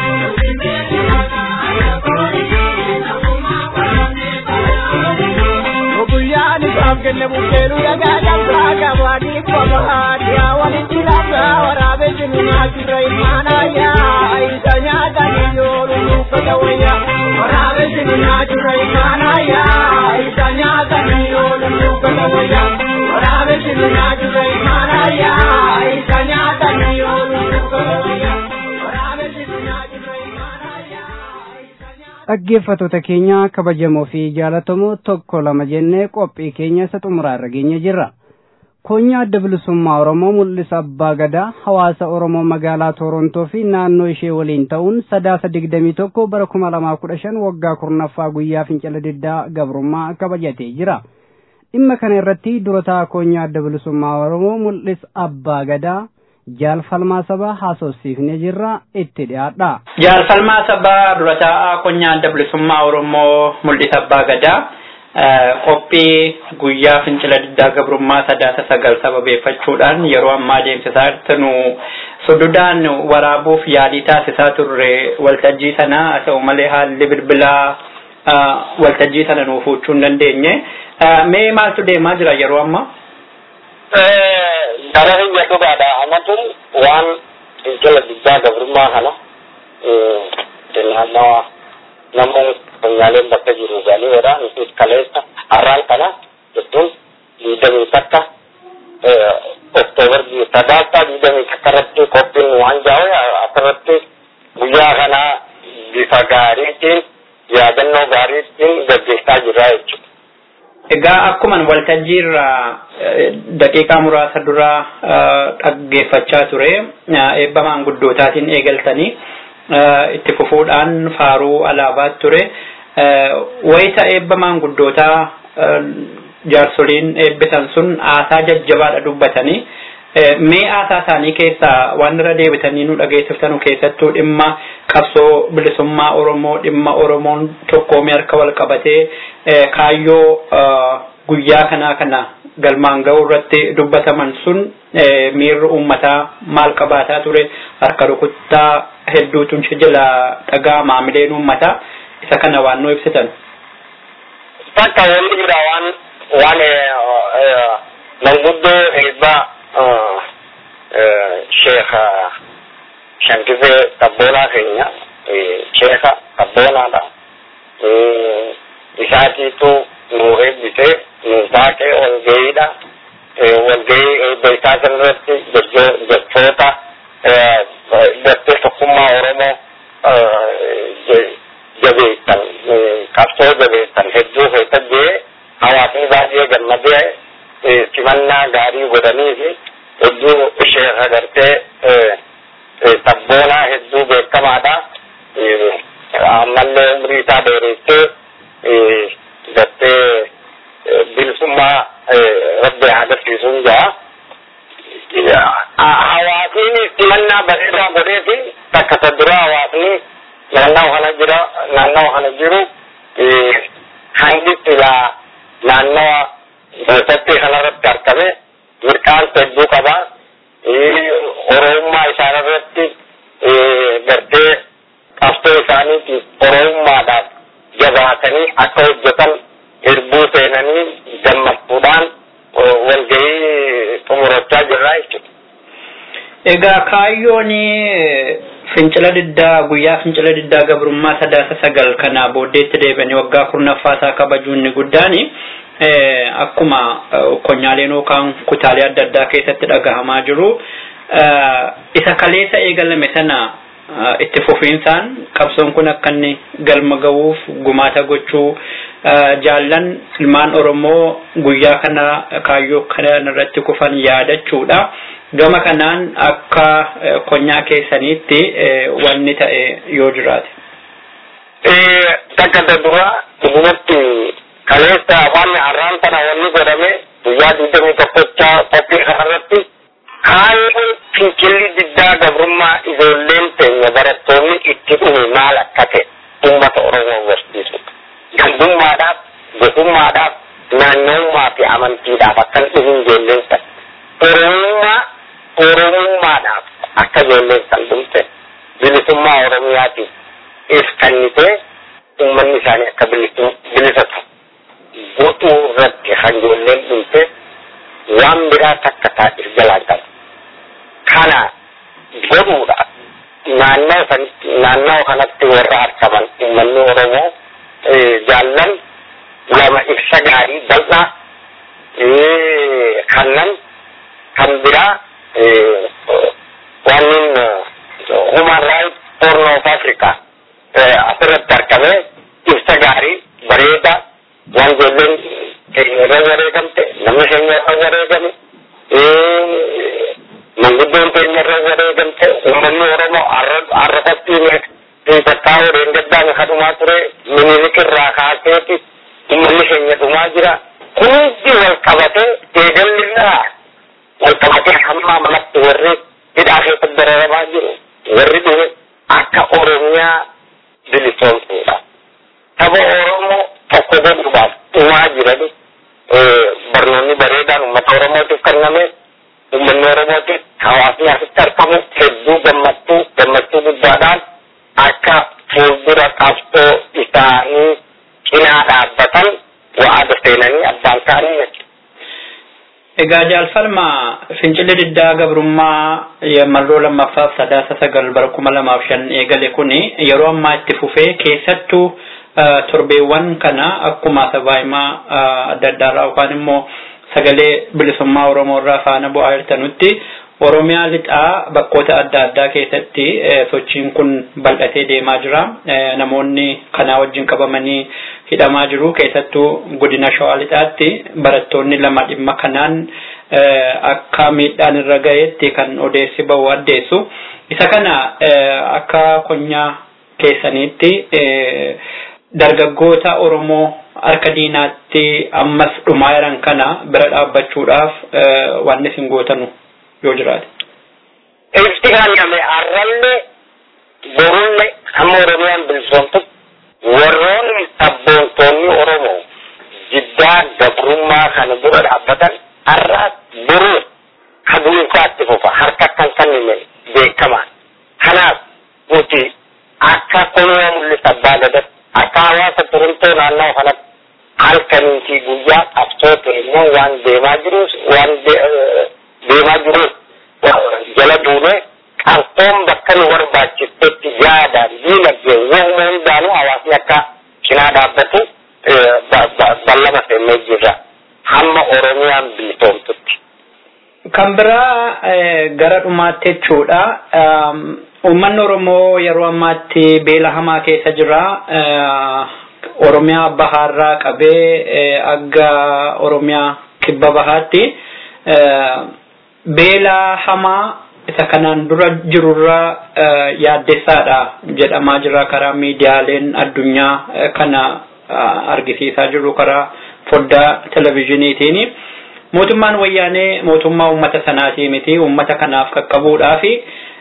Guyyaan isaaf kenne bukkeenu dhagaa dabsaa gabaadhiif babaadhiyaa walitti labsaa waraabee jiru nyaachirra ilmaanayyaa isa nyaatanii yoolu nuuffata wayyaa waraabee jiru nyaachirra ilmaanayyaa isa nyaatanii yoolu nuuffata wayyaa waraabee jiru nyaachirra ilmaanayyaa isa nyaatanii yoolu nuuffata wayyaa waraabee jiru nyaachirra ilmaanayyaa isa nyaatanii. dhaggeeffattoota keenya kabajamoo fi jaalatamoo tokko lama jennee qophii keenya isa xumuraa irra geenye jirra. Koonyaa adda bilisummaa Oromoo mul'isa abbaa gadaa hawaasa Oromoo magaalaa Torontoo fi naannoo ishee waliin ta'uun sadaasa digdamii tokko bara kuma lamaa kudha shan waggaa kurnaffaa guyyaa fincila diddaa gabrummaa kabajatee jira. Dhimma kana irratti durataa koonyaa adda bilisummaa Oromoo mul'isa abbaa gadaa jaalfalmaa sabaa haasofsiifnee jirra itti dhiyaadha. Jaalfalmaa sabaa dura taa'aa koonyaa adda bilisummaa Oromoo mul'isa abbaa gadaa qophii guyyaa fincila diddaa gabrummaa sadaasa sagal sababeeffachuudhaan yeroo ammaa deemsisaa jirtanu sududaan waraabuuf yaalii taasisaa turre waltajjii sana haa ta'u malee haalli bilbilaa waltajjii sana nuuf huccuu hin dandeenye. Mee maaltu deemaa jira yeroo ammaa? Gara hin jedhugaadha. Amatuun waan fincila diddaa gabrummaa kana naannawa namoonni konyaaleen bakka jiru galii jedha nutis kaleessa har'aan kana jechuun diidamii takka oktoobar sadaasa diidamii takka irratti qophiin waan jaa'u asirratti guyyaa kana bifa gaariitiin yaadannoo gaariitiin gaggeessaa jirra jechuudha. Egaa akkuman waltajjii irraa daqiiqaa muraasa dura dhaggeeffachaa ture eebba maanguddootaatiin eegaltanii itti fufuudhaan faaruu alaabaa ture. Wayita eebba maanguddootaa jaarsoliin eebbisan sun aasaa jajjabaadha dubbatanii mee aasaa isaanii keessaa waan irra deebitanii nu dhageessiftanu keessattuu dhimma qabsoo bilisummaa Oromoo dhimma Oromoon tokkoomee harka wal qabatee kaayyoo guyyaa kanaa kana galmaan ga'uu irratti dubbataman sun miirri uummataa maal qabaataa ture harka rukuttaa hedduutu jala dhagaa maamileen uummataa isa kana waan nu ibsitan. Takka wanni jira waan waan manguddoo eebbaa sheekha shankifee qabboonaa keenya sheekha qabboonaadha. Isaatiitu nu eebbisee nu baaqee walga'iidha. Walga'ii eebba isaa kanarratti jechoota gartee tokkummaa Oromoo jabeessan qabsoo jabeessan hedduu keessa jee hawaasni baay'ee gammadee simannaa gaarii godhanii fi hedduu sheekha gartee sabboonaa hedduu beekamaadha. Ammallee umrii isaa dheeressee gartee bilisummaa rabbi agarsiisuun jaa. Hawaasni simannaa bareedaa godheefi takka isa dura hawaasni naannoo kana jira naannoo kana jiru hangi silaa naannawa keessatti kanarratti argame mirqaan hedduu qaba. Oromummaa isaan irratti gartee qabsoo isaaniitiif oromummaadhaaf jabaatanii akka hojjetan hirbuu seenanii gammachuudhaan walgahii xumurachaa jirra jechuudha. Egaa kaayyoon fincila diddaa guyyaa fincila diddaa gabrummaa sadaasa sagal kana booddeetti deebi'anii waggaa kurnaffaa isaa kabajuun inni guddaan akkuma konyaaleen yookaan kutaalee adda addaa keessatti dhagahamaa jiru isa kaleessa eegalame sana itti fufiinsaan qabsoon kun akka inni galma ga'uuf gumaata gochuu jaallan ilmaan Oromoo guyyaa kana kaayyoo kana irratti kufan yaadachuudha. Gama kanaan akka konyaa keessaniitti wanni ta'e yoo jiraate. Takka duraa dhugumatti kaleessa waan har'aan kana wanni godhame guyyaa digdamii tokkochaa qophii kanarratti haalli fincilli diddaa gabrummaa ijoolleen teenya barattoonni itti dhume maal akka ta'e uummata Oromoo barsiisu. Gandummaadhaaf, gosummaadhaaf, naanna'ummaa fi amantiidhaaf akkan dhufuun ijoolleen sana. Oromummaa dhugaadhaaf akka ijoolleen san dhumte bilisummaa oromiyaatiif if kennitee uummanni isaanii akka bilisa ta'u godhuu irratti kan ijoolleen dhumte waan biraa takka taa'is jalaan qaba. Kana godhuudhaaf naannoo sanitti naannoo kanatti warra argaman uummanni Oromoo jaallan lama ibsa gaarii bal'aa kannan kan biraa wannin human right horn of Africa asirratti argame ibsa gaarii bareedaa waan ijoolleen keenya irra wareegamte namni keenya irra wareegame manguddoon keenya irra wareegamte uummanni Oromoo arrafatti tattaa'uu deengaddaan kadhumaa ture minilik irraa kaaseeti uummanni keenya dhumaa jira hundi wal qabatee eegallirraa wal qabatee hamma manatti warri hidhaa keessatti dararamaa jiru warri dhume akka Oromiyaa bilisoomsuudha. Saba Oromoo tokko godhuudhaaf dhumaa jirani barnoonni bareedaan uummata Oromootiif kenname uummanni Oromootiif hawaasni asitti argamu hedduu gammachuu gammachuu guddaadhaan akka fuuldura qabsoo isaanii cinaa dhaabbatan wa'aada seenanii abbaan ta'anii jechuudha. Egaa jaalfalma fincilli diddaa gabrummaa marroo lammaffaaf sadaasa sagal bara kuma lamaaf shan eegale kuni yeroo ammaa itti fufee keessattuu torbeewwan kana akkuma sabaahimaa adda addaarraa yookaan immoo sagalee bilisummaa Oromoo irraa faana bu'aa jirtanutti Oromiyaa lixaa bakkoota adda addaa keessatti sochiin kun bal'atee deemaa jira. Namoonni kanaa wajjin qabamanii hidhamaa jiru. Keessattuu godina Shawaa lixaatti barattoonni lama dhimma kanaan akka miidhaan irra gaheetti kan odeessi bahu addeessu. Isa kana akka konyaa keessaniitti dargaggoota Oromoo harka diinaatti ammas dhumaa jiran kana bira dhaabbachuudhaaf waan isin gootanu yoo jiraate. Ifti kenname arrallee borullee hamma Oromiyaan bilisoomtu warroonni sabboontoonni Oromoo jiddaa gabrummaa kana dura dhaabbatan har'aas boruu kaduunfaatti fufa harka kan kenname beekamaa. Kanaaf nuti akka kunoo mul'isa abbaa gadatti akka hawaasa turumtoo naannoo kanatti halkanii fi guyyaa qabsoo ta'e waan deemaa jirus waan deemaa jirus jala duune qabsoon bakka nu barbaachisetti yaadaan diinagdee waan hundaanuu hawaasni akka cinaa dhaabbatu ballama seennee jirra hamma oromiyaan bilisoomtutti. Kan biraa gara dhumaatti jechuudha. Uummanni Oromoo yeroo ammaatti beela hamaa keessa jira. Oromiyaa bahaarraa qabee aga Oromiyaa kibba bahaatti beela hamaa isa kanaan dura jirurra yaaddessaadha jedhamaa jira karaa miidiyaaleen addunyaa kana argisiisaa jiru karaa foddaa televizhiniitiin. Mootummaan wayyaanee mootummaa uummata sanaatii miti uummata kanaaf qaqqabuudhaafi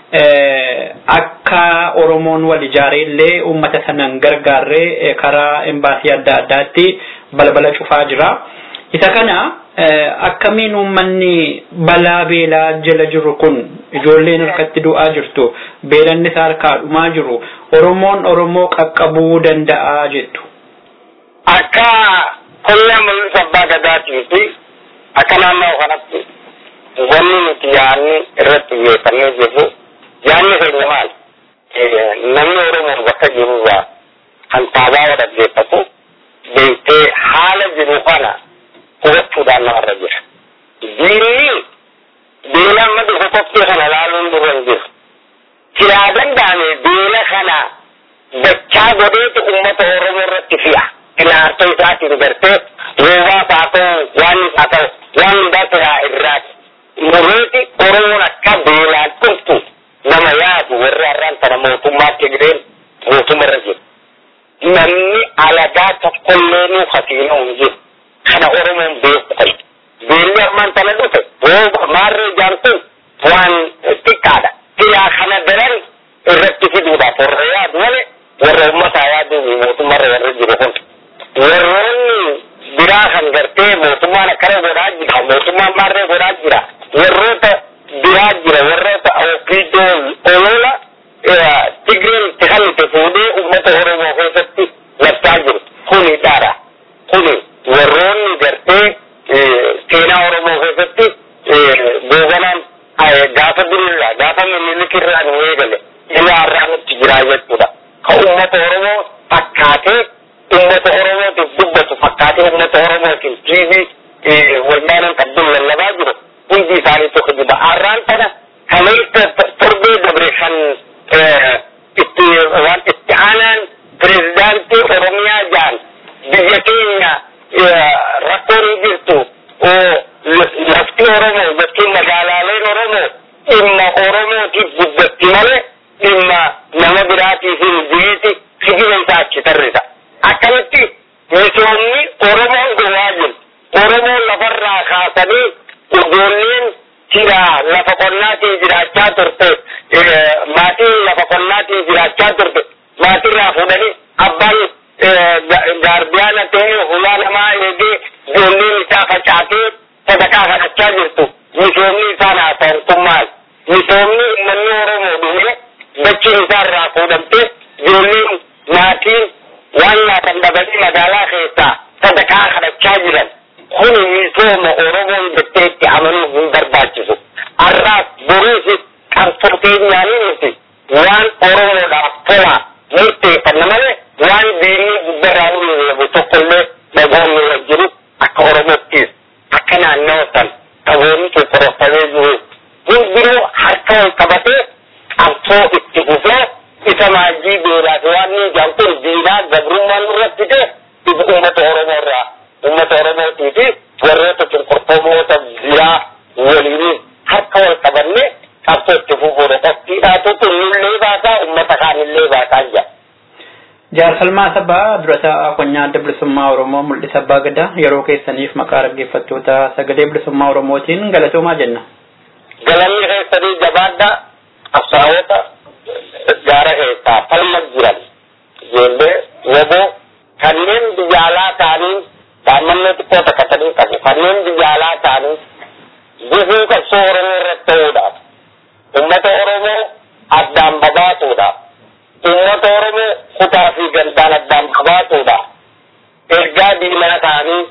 akka Oromoon wal ijaaree illee uummata sanan gargaarree karaa embaasii adda addaatti balbala cufaa jira. Isa kana akkamiin uummanni balaa beelaa jala jiru kun ijoolleen harkatti du'aa jirtu beelanni isaa harkaa dhumaa jiru Oromoon Oromoo qaqqabuu danda'a jettu. Akka qonnaa mul'isa abbaa gadaatii fi akka naannoo kanatti wanni nuti yaadni irratti xiyyeeffannee jirru yaadni keenya maal namni Oromoo bakka jirurraa kan taabaa dhaggeeffatu beektee haala jiru kana hubachuudhaan namarra jira. Diinni beela amma dhufu qophii kana laaluun dura hin jiru. Siraa danda'ame beela kana dachaa godheetu uummata Oromoo irratti fi'a. Ilaartoo isaatiin gartee roobaa haa ta'u waan haa ta'u waan hundaa siraa irraati. Mureeti Oromoon akka beelaan dhuftu nama yaadu warri har'aan kana mootummaatti gireen mootummaa irra jiru. Namni alagaa tokkollee nuu hasiinoo hin jiru. Kana Oromoon beeku qabu. Beelli ammaan kana dhufe rooba maarree jaartuun waan xiqqaadha. Siraa kana daran irratti fiduudhaaf warra yaadu malee warra uummataa yaadu mootummaa irra warra jiru kun. Warroonni biraa kan gartee mootummaan akkana godhaa jira mootummaan maarree godhaa jira warroota biraa jira warroota ofiidoo olola Tigreen itti hallite fuudhee uummata Oromoo keessatti labsaa jiru. Kuni dhaara. Kuni warroonni gartee seenaa Oromoo keessatti googanaan gaafa durirraa gaafa minilikirraa nu eegale ilaa har'aa nutti jiraa jechuudha. Ka uummata Oromoo fakkaatee uummata Oromootiif dubbatu fakkaatee uummata Oromootiif tiivii walmaanan qabduun lallabaa jiru hundi isaanii tokko jiba. Har'aan kana kaleessa torbee dabre kan itti waan itti aanaan pirezidaantii Oromiyaa jaan biyya keenya rakkoon jirtu lafti Oromoo jechuun magaalaaleen Oromoo dhimma Oromootiif guddatti malee dhimma nama biraatiif hin jireeti sigina isaa achi tarrisa. Akkamitti misoomni Oromoon gowaa jiru. Oromoon lafarraa kaasanii ijoolleen jira lafa qonnaatiin jiraachaa turte maatiin lafa qonnaatiin jiraachaa turte maatirraa fuudhanii abbaan gaardiyaana ta'ee hulaa namaa eegee ijoolleen isaa facaatee sadaqaa kadhachaa jirtu misoomni isaan haasa'u maal misoomni uummanni Oromoo dhume dachiin isaa irraa fuudhamtee ijoolleen maatiin waan nyaatan dhabanii magaalaa keessaa sadaqaa kadhachaa jiran kun misooma Oromoon jettee itti amanuu hin barbaachisu. Har'aas boruusis qabsoo keenyaanii nuti waan Oromoodhaaf tola murteeffanna malee waan diinni guddarraa mul'atu tokkollee dhagoonni wajjin akka Oromoottis akka naannoo san dhagoonni qoqqorofamee jiru hundinuu harka wal qabatee qabsoo itti fufee isa maajii beelaaf waan ni ijaan kun diinaa gabrummaan irratti ta'e ifa uummata Oromoo irraa uummata Oromootii fi warroota cunqurfamoota biraa waliin harka wal qabannee qabsoo itti fufuudha. Qophiidhaatu nullee baasaa uummata kaanillee baasaa jira. Jaarsalmaa sabaa durataa qonnaa adda bilisummaa Oromoo mul'isa abbaa gadaa yeroo keessaniif maqaa dhaggeeffattoota sagalee bilisummaa Oromootiin galatoomaa jenna. Galanni keessanii jabaadha qabsaa'ota gaara keessaa falma jiran ijoollee woboo kanneen biyya alaa ta'anii daa'imman xiqqoo takkatanii qabu kanneen biyya alaa ta'anii gufuu qabsoo Oromoo irratti ta'uudhaaf uummata Oromoo addaan babaasuudhaaf uummata Oromoo kutaa fi gandaan addaan babaasuudhaaf ergaa diinaa ta'anii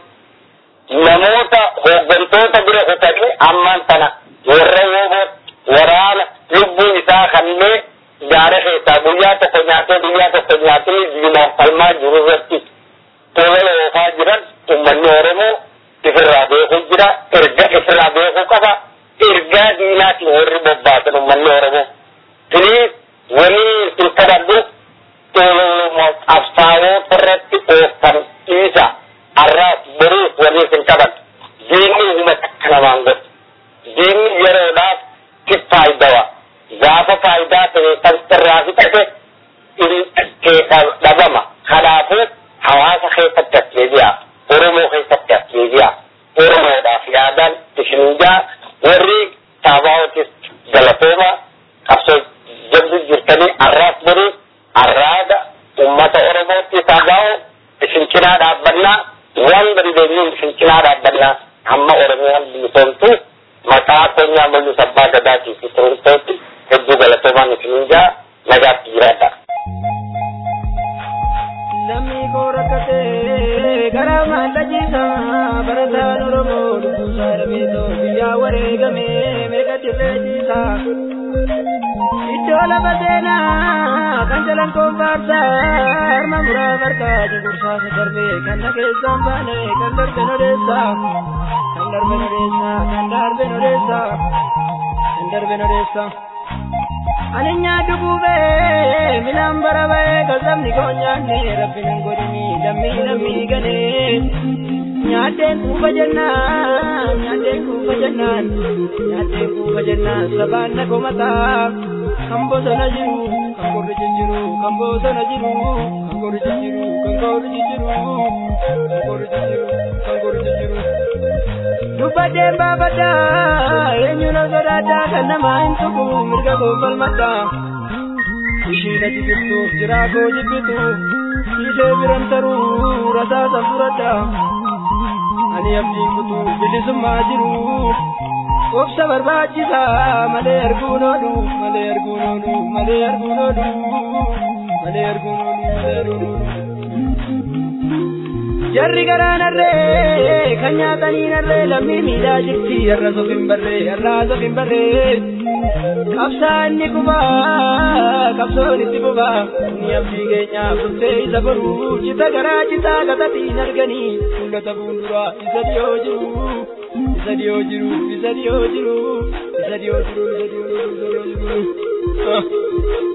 namoota hooggantoota bira kutanii ammaan tana warra woboo waraana lubbuun isaa kannee gaara keessaa guyyaa tokko nyaatee guyyaa tokko nyaatee diinaaf falmaa jiru irratti tola oofaa jiran uummanni Oromoo ifirraa beekuu jira erga ifirraa beekuu qaba ergaa diinaatiin warri bobbaasan uummanni Oromoo. Tiniis waliin isin kadhadhu qabsaa'oota irratti oofan dhiisa har'aas boruus waliin isin kadhadhu diinni huma takka namaan godhu diinni yeroodhaaf si faayidawa gaafa faayidaa ta'e kan irraa fixate keessa dhabama kanaafuu hawaasa keessatti as deebi'a oromoo keessatti as deebi'a oromoodhaaf yaadaan ishinjaa warri saabaawotis galatooma qabsoo jabdu jirtanii arraas boruu arraada ummata oromootti saabaa'oo isin cinaa dhaabbannaa waan dandeenyuun isin cinaa dhaabbannaa hamma oromiyaan bilisoomtu maqaa keenyaa mul'isa abbaa gadaatii fi turumtootti hedduu galatoomaan isinjaa nagaatti jiraadha. Namni koo rakkatee karaa maallachiisa barataan Oromoo lubbuusaa dhabeetoo biyyaa wareegamee meeqa dirree ciisa. Iddoo lafa seenaa kan jalan koon faarsaa harma muraa margaa cunqursaa isa darbee kan na keessaan baane kan darbe nodeessaa kan darbe nodeessaa kan darbe nodeessaa kan darbe nodeessaa. Ani nyaaddu gubee milaan bara ba'ee kasabni koo nyaanne rabbi nan godhini lammii lammii galee. Nyaaddeen kuufa jennaan nyaaddeen kuufa jennaan nyaaddeen kuufa jennaan sabaan na komataa kan bosona jiru kan qorri jijjiru kan bosona jiru kan qorri jijjiru kan qorri jijjiru kan qorri jijjiru kan qorri jijjiru. Dubbadeen baafadhaa eenyu na sodaadhaa kan namaa hin tuqu mirga koo falmadhaa. Ishiin ati jirtuuf jiraa koo jibbitu siitee biran taruu rasaasan fudhadhaa. Ani abdiin kutuu bilisummaa jiru obsa barbaachisa malee arguun oolu malee arguun oolu malee arguun oolu malee arguun oolu malee arguun oolu. Jarri garaa narree kan nyaatanii narree lammii miidhaa jirti har'a sofin barree har'a sofin barree qabsaa inni kubaa qabsoon itti bubaa ni abdii keenyaaf dhuftee isa baruu cita garaa citaa gatatiin arganii mul'ata fuulduraa isa dhiyoo jiru isa dhiyoo jiru isa dhiyoo jiru isa dhiyoo jiru isa dhiyoo jiru isa dhiyoo jiru.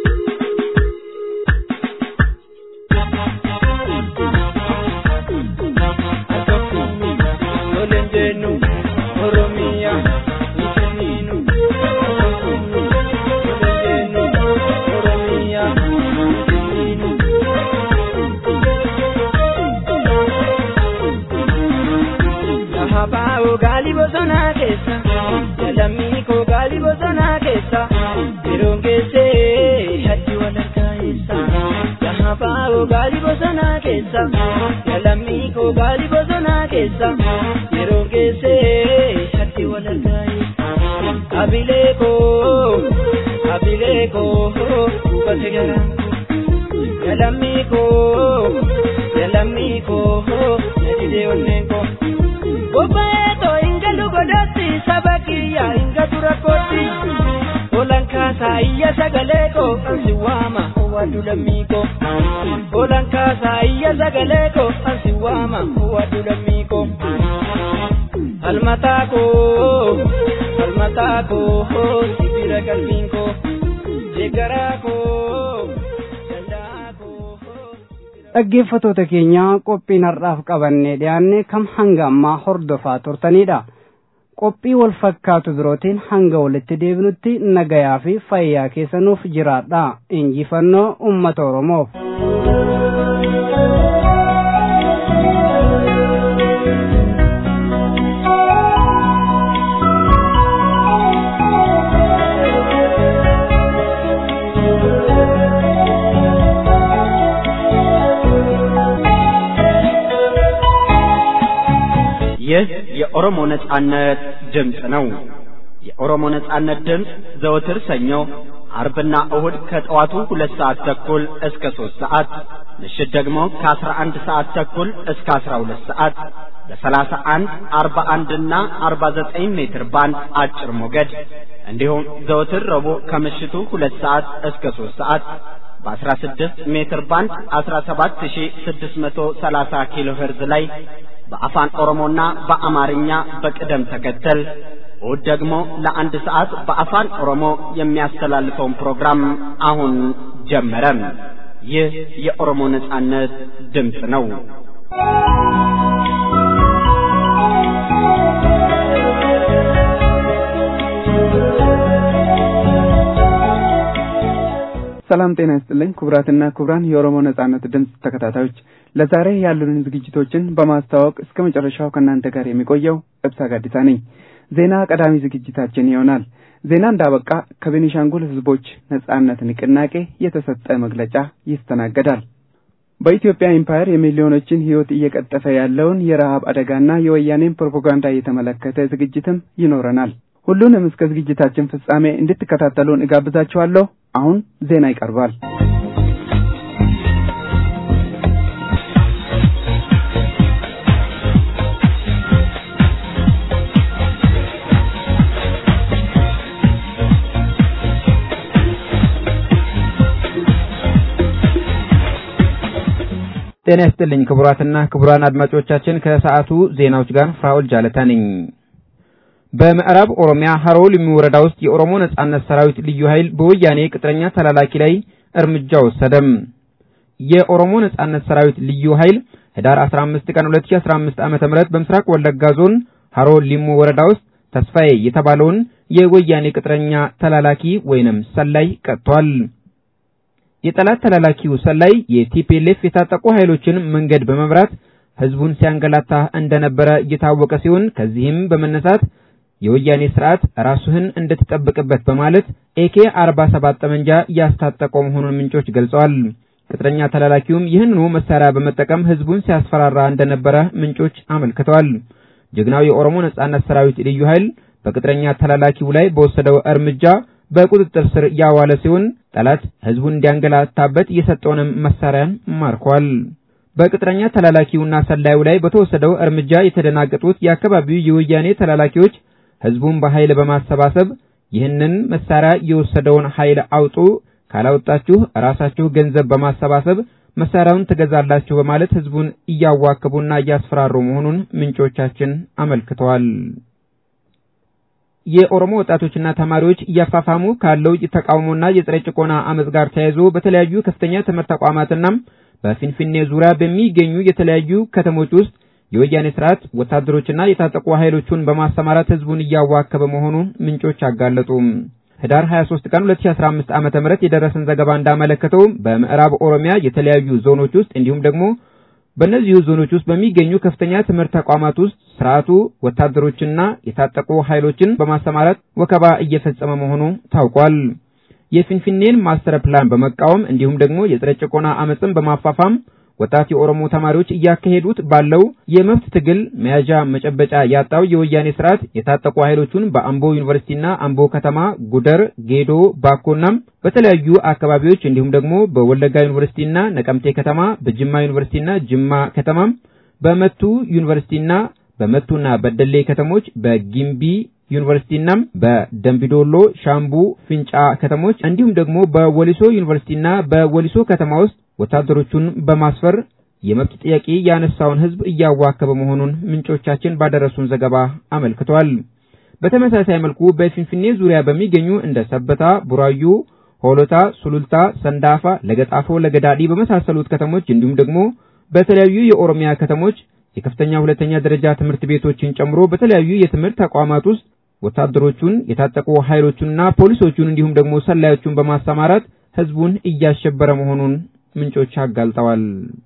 Gali bosona keessa, lammii koo gali bosona keessa, yeroon keessee haddi wal argaessa. Gaafaa gali bosona keessa, lammii koo gali bosona keessa, yeroon keessee haddi wal argaessa. Abilee koo, abilee koo, dubbate garaan koo, lammii koo, lammii koo, nadidee onneen koo. Bobaeto inga lugodatti sabakiyya inga durakotti Olan kaasa iyya sagaleko ansi waama wadu lammiko Olan kaasa iyya sagaleko ansi waama wadu lammiko Almatako almatako sibira kalbinko Jegarako dhaggeeffatoota keenya qophiin har'aaf qabannee dhiyaanne kam hanga ammaa hordofaa turtanidha qophii wal fakkaatu birootiin hanga walitti deebinutti nagayaa fi fayyaa keessanuuf jiraadha injifannoo ummata oromoof. ይህ የኦሮሞ ነጻነት ድምፅ ነው። የኦሮሞ ነጻነት ድምፅ ዘወትር ሰኞ፣ አርብና እሁድ ከጠዋቱ ሁለት ሰዓት ተኩል እስከ ሦስት ሰዓት ምሽት ደግሞ ከአስራ አንድ ሰዓት ተኩል እስከ አስራ ሁለት ሰዓት በሰላሳ አንድ አርባ አንድና አርባ ዘጠኝ ሜትር ባንድ አጭር ሞገድ እንዲሁም ዘወትር ረቡዕ ከምሽቱ ሁለት ሰዓት እስከ ሦስት ሰዓት በ16 ሜትር ባንድ 17630 ኪሎ ሄርዝ ላይ በአፋን ኦሮሞና በአማርኛ በቅደም ተከተል እሁድ ደግሞ ለአንድ ሰዓት በአፋን ኦሮሞ የሚያስተላልፈውን ፕሮግራም አሁን ጀመረ። ይህ የኦሮሞ ነጻነት ድምፅ ነው። ሰላም ጤና ይስጥልኝ ክቡራትና ክቡራን የኦሮሞ ነጻነት ድምፅ ተከታታዮች ለዛሬ ያሉንን ዝግጅቶችን በማስተዋወቅ እስከ መጨረሻው ከእናንተ ጋር የሚቆየው እብሳ ጋዲሳ ነኝ። ዜና ቀዳሚ ዝግጅታችን ይሆናል። ዜና እንዳበቃ ከቤኒሻንጉል ሕዝቦች ነጻነት ንቅናቄ የተሰጠ መግለጫ ይስተናገዳል። በኢትዮጵያ ኢምፓየር የሚሊዮኖችን ሕይወት እየቀጠፈ ያለውን የረሃብ አደጋና የወያኔን ፕሮፓጋንዳ የተመለከተ ዝግጅትም ይኖረናል። ሁሉንም እስከ ዝግጅታችን ፍጻሜ እንድትከታተሉን እጋብዛችኋለሁ። አሁን ዜና ይቀርባል። ጤና ይስጥልኝ ክቡራትና ክቡራን አድማጮቻችን ከሰዓቱ ዜናዎች ጋር ፍራኦል ጃለታ ነኝ። በምዕራብ ኦሮሚያ ሀሮ ሊሙ ወረዳ ውስጥ የኦሮሞ ነጻነት ሰራዊት ልዩ ኃይል በወያኔ ቅጥረኛ ተላላኪ ላይ እርምጃ ወሰደም። የኦሮሞ ነጻነት ሰራዊት ልዩ ኃይል ህዳር 15 ቀን 2015 ዓ.ም በምስራቅ ወለጋ ዞን ሀሮ ሊሙ ወረዳ ውስጥ ተስፋዬ የተባለውን የወያኔ ቅጥረኛ ተላላኪ ወይንም ሰላይ ቀጥቷል። የጠላት ተላላኪው ሰላይ የቲፒኤልኤፍ የታጠቁ ኃይሎችን መንገድ በመምራት ህዝቡን ሲያንገላታ እንደነበረ እየታወቀ ሲሆን ከዚህም በመነሳት የወያኔ ስርዓት ራሱህን እንድትጠብቅበት በማለት ኤኬ 47 ጠመንጃ ያስታጠቀው መሆኑን ምንጮች ገልጸዋል። ቅጥረኛ ተላላኪውም ይህንኑ መሳሪያ በመጠቀም ህዝቡን ሲያስፈራራ እንደነበረ ምንጮች አመልክተዋል። ጀግናው የኦሮሞ ነጻነት ሰራዊት ልዩ ኃይል በቅጥረኛ ተላላኪው ላይ በወሰደው እርምጃ በቁጥጥር ስር ያዋለ ሲሆን ጠላት ህዝቡን እንዲያንገላታበት የሰጠውንም መሳሪያን ማርኳል። በቅጥረኛ ተላላኪውና ሰላዩ ላይ በተወሰደው እርምጃ የተደናገጡት የአካባቢው የወያኔ ተላላኪዎች ህዝቡን በኃይል በማሰባሰብ ይህንን መሳሪያ የወሰደውን ኃይል አውጡ፣ ካላወጣችሁ ራሳችሁ ገንዘብ በማሰባሰብ መሳሪያውን ትገዛላችሁ በማለት ህዝቡን እያዋከቡና እያስፈራሩ መሆኑን ምንጮቻችን አመልክተዋል። የኦሮሞ ወጣቶችና ተማሪዎች እያፋፋሙ ካለው የተቃውሞና የጸረ ጭቆና አመጽ ጋር ተያይዞ በተለያዩ ከፍተኛ ትምህርት ተቋማትና በፊንፊኔ ዙሪያ በሚገኙ የተለያዩ ከተሞች ውስጥ የወያኔ ስርዓት ወታደሮችና የታጠቁ ኃይሎቹን በማሰማራት ህዝቡን እያዋከበ መሆኑን ምንጮች አጋለጡ። ህዳር 23 ቀን 2015 ዓመተ ምህረት የደረሰን ዘገባ እንዳመለከተው በምዕራብ ኦሮሚያ የተለያዩ ዞኖች ውስጥ እንዲሁም ደግሞ በእነዚሁ ዞኖች ውስጥ በሚገኙ ከፍተኛ ትምህርት ተቋማት ውስጥ ስርዓቱ ወታደሮችና የታጠቁ ኃይሎችን በማሰማራት ወከባ እየፈጸመ መሆኑ ታውቋል። የፊንፊኔን ማስተር ፕላን በመቃወም እንዲሁም ደግሞ የጸረ ጭቆና አመፅን በማፋፋም ወጣት የኦሮሞ ተማሪዎች እያካሄዱት ባለው የመብት ትግል መያዣ መጨበጫ ያጣው የወያኔ ስርዓት የታጠቁ ኃይሎቹን በአምቦ ዩኒቨርሲቲና አምቦ ከተማ፣ ጉደር፣ ጌዶ፣ ባኮና በተለያዩ አካባቢዎች እንዲሁም ደግሞ በወለጋ ዩኒቨርሲቲና ነቀምቴ ከተማ፣ በጅማ ዩኒቨርሲቲና ጅማ ከተማ፣ በመቱ ዩኒቨርሲቲና በመቱና በደሌ ከተሞች፣ በጊምቢ ዩኒቨርሲቲና በደምቢዶሎ፣ ሻምቡ፣ ፍንጫ ከተሞች እንዲሁም ደግሞ በወሊሶ ዩኒቨርሲቲና በወሊሶ ከተማ ውስጥ ወታደሮቹን በማስፈር የመብት ጥያቄ ያነሳውን ህዝብ እያዋከበ መሆኑን ምንጮቻችን ባደረሱን ዘገባ አመልክቷል። በተመሳሳይ መልኩ በፊንፊኔ ዙሪያ በሚገኙ እንደ ሰበታ፣ ቡራዩ፣ ሆሎታ፣ ሱሉልታ፣ ሰንዳፋ፣ ለገጣፎ፣ ለገዳዲ በመሳሰሉት ከተሞች እንዲሁም ደግሞ በተለያዩ የኦሮሚያ ከተሞች የከፍተኛ ሁለተኛ ደረጃ ትምህርት ቤቶችን ጨምሮ በተለያዩ የትምህርት ተቋማት ውስጥ ወታደሮቹን የታጠቁ ኃይሎቹንና ፖሊሶቹን እንዲሁም ደግሞ ሰላዮቹን በማሰማራት ህዝቡን እያሸበረ መሆኑን ምንጮች አጋልጠዋል።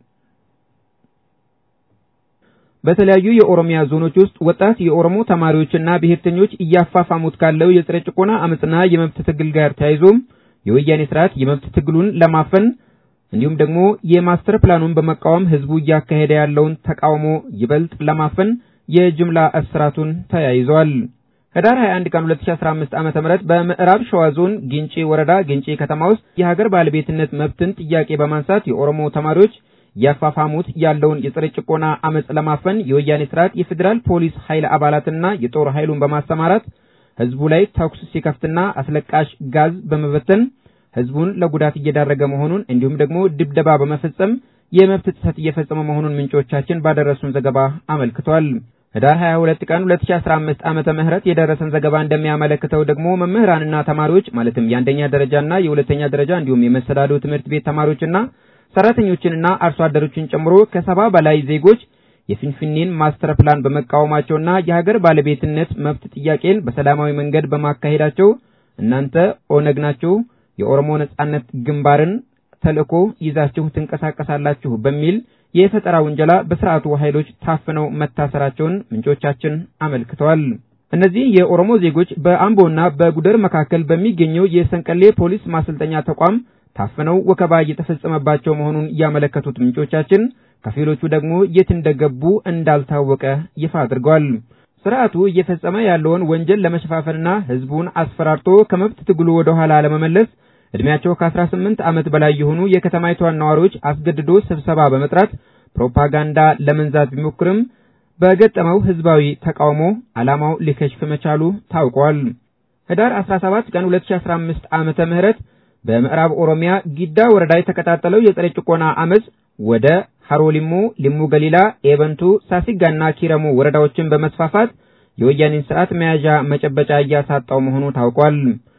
በተለያዩ የኦሮሚያ ዞኖች ውስጥ ወጣት የኦሮሞ ተማሪዎችና ብሔርተኞች እያፋፋሙት ካለው የጸረ ጭቆና አመጽና የመብት ትግል ጋር ተያይዞም የወያኔ ስርዓት የመብት ትግሉን ለማፈን እንዲሁም ደግሞ የማስተር ፕላኑን በመቃወም ህዝቡ እያካሄደ ያለውን ተቃውሞ ይበልጥ ለማፈን የጅምላ እስራቱን ተያይዟል። ህዳር 21 ቀን 2015 ዓ.ም በምዕራብ ሸዋ ዞን ጊንጪ ወረዳ ጊንጪ ከተማ ውስጥ የሀገር ባለቤትነት መብትን ጥያቄ በማንሳት የኦሮሞ ተማሪዎች እያፋፋሙት ያለውን የጸረ ጭቆና አመጽ ለማፈን የወያኔ ስርዓት የፌዴራል ፖሊስ ኃይል አባላትና የጦር ኃይሉን በማሰማራት ህዝቡ ላይ ተኩስ ሲከፍትና አስለቃሽ ጋዝ በመበተን ህዝቡን ለጉዳት እየዳረገ መሆኑን እንዲሁም ደግሞ ድብደባ በመፈጸም የመብት ጥሰት እየፈጸመ መሆኑን ምንጮቻችን ባደረሱን ዘገባ አመልክቷል። ህዳር 22 ቀን 2015 ዓመተ ምህረት የደረሰን ዘገባ እንደሚያመለክተው ደግሞ መምህራንና ተማሪዎች ማለትም የአንደኛ ደረጃና የሁለተኛ ደረጃ እንዲሁም የመሰዳዶ ትምህርት ቤት ተማሪዎችና ሰራተኞችንና አርሶ አደሮችን ጨምሮ ከሰባ በላይ ዜጎች የፊንፊኔን ማስተር ፕላን በመቃወማቸውና የሀገር ባለቤትነት መብት ጥያቄን በሰላማዊ መንገድ በማካሄዳቸው እናንተ ኦነግ ናችሁ፣ የኦሮሞ ነጻነት ግንባርን ተልእኮ ይዛችሁ ትንቀሳቀሳላችሁ በሚል የፈጠራ ውንጀላ በስርዓቱ ኃይሎች ታፍነው መታሰራቸውን ምንጮቻችን አመልክተዋል። እነዚህ የኦሮሞ ዜጎች በአምቦና በጉደር መካከል በሚገኘው የሰንቀሌ ፖሊስ ማሰልጠኛ ተቋም ታፍነው ወከባ እየተፈጸመባቸው መሆኑን ያመለከቱት ምንጮቻችን ከፊሎቹ ደግሞ የት እንደገቡ እንዳልታወቀ ይፋ አድርገዋል። ስርዓቱ እየፈጸመ ያለውን ወንጀል ለመሸፋፈንና ህዝቡን አስፈራርቶ ከመብት ትግሉ ወደ ኋላ ለመመለስ እድሜያቸው ከ18 ዓመት በላይ የሆኑ የከተማይቷን ነዋሪዎች አስገድዶ ስብሰባ በመጥራት ፕሮፓጋንዳ ለመንዛት ቢሞክርም በገጠመው ህዝባዊ ተቃውሞ ዓላማው ሊከሽፍ መቻሉ ታውቋል። ህዳር 17 ቀን 2015 ዓመተ ምህረት በምዕራብ ኦሮሚያ ጊዳ ወረዳ የተቀጣጠለው የጸረ ጭቆና አመጽ ወደ ሀሮ ሊሙ፣ ሊሙ ገሊላ፣ ኤበንቱ፣ ሳሲጋና ኪረሙ ወረዳዎችን በመስፋፋት የወያኔን ስርዓት መያዣ መጨበጫ እያሳጣው መሆኑ ታውቋል።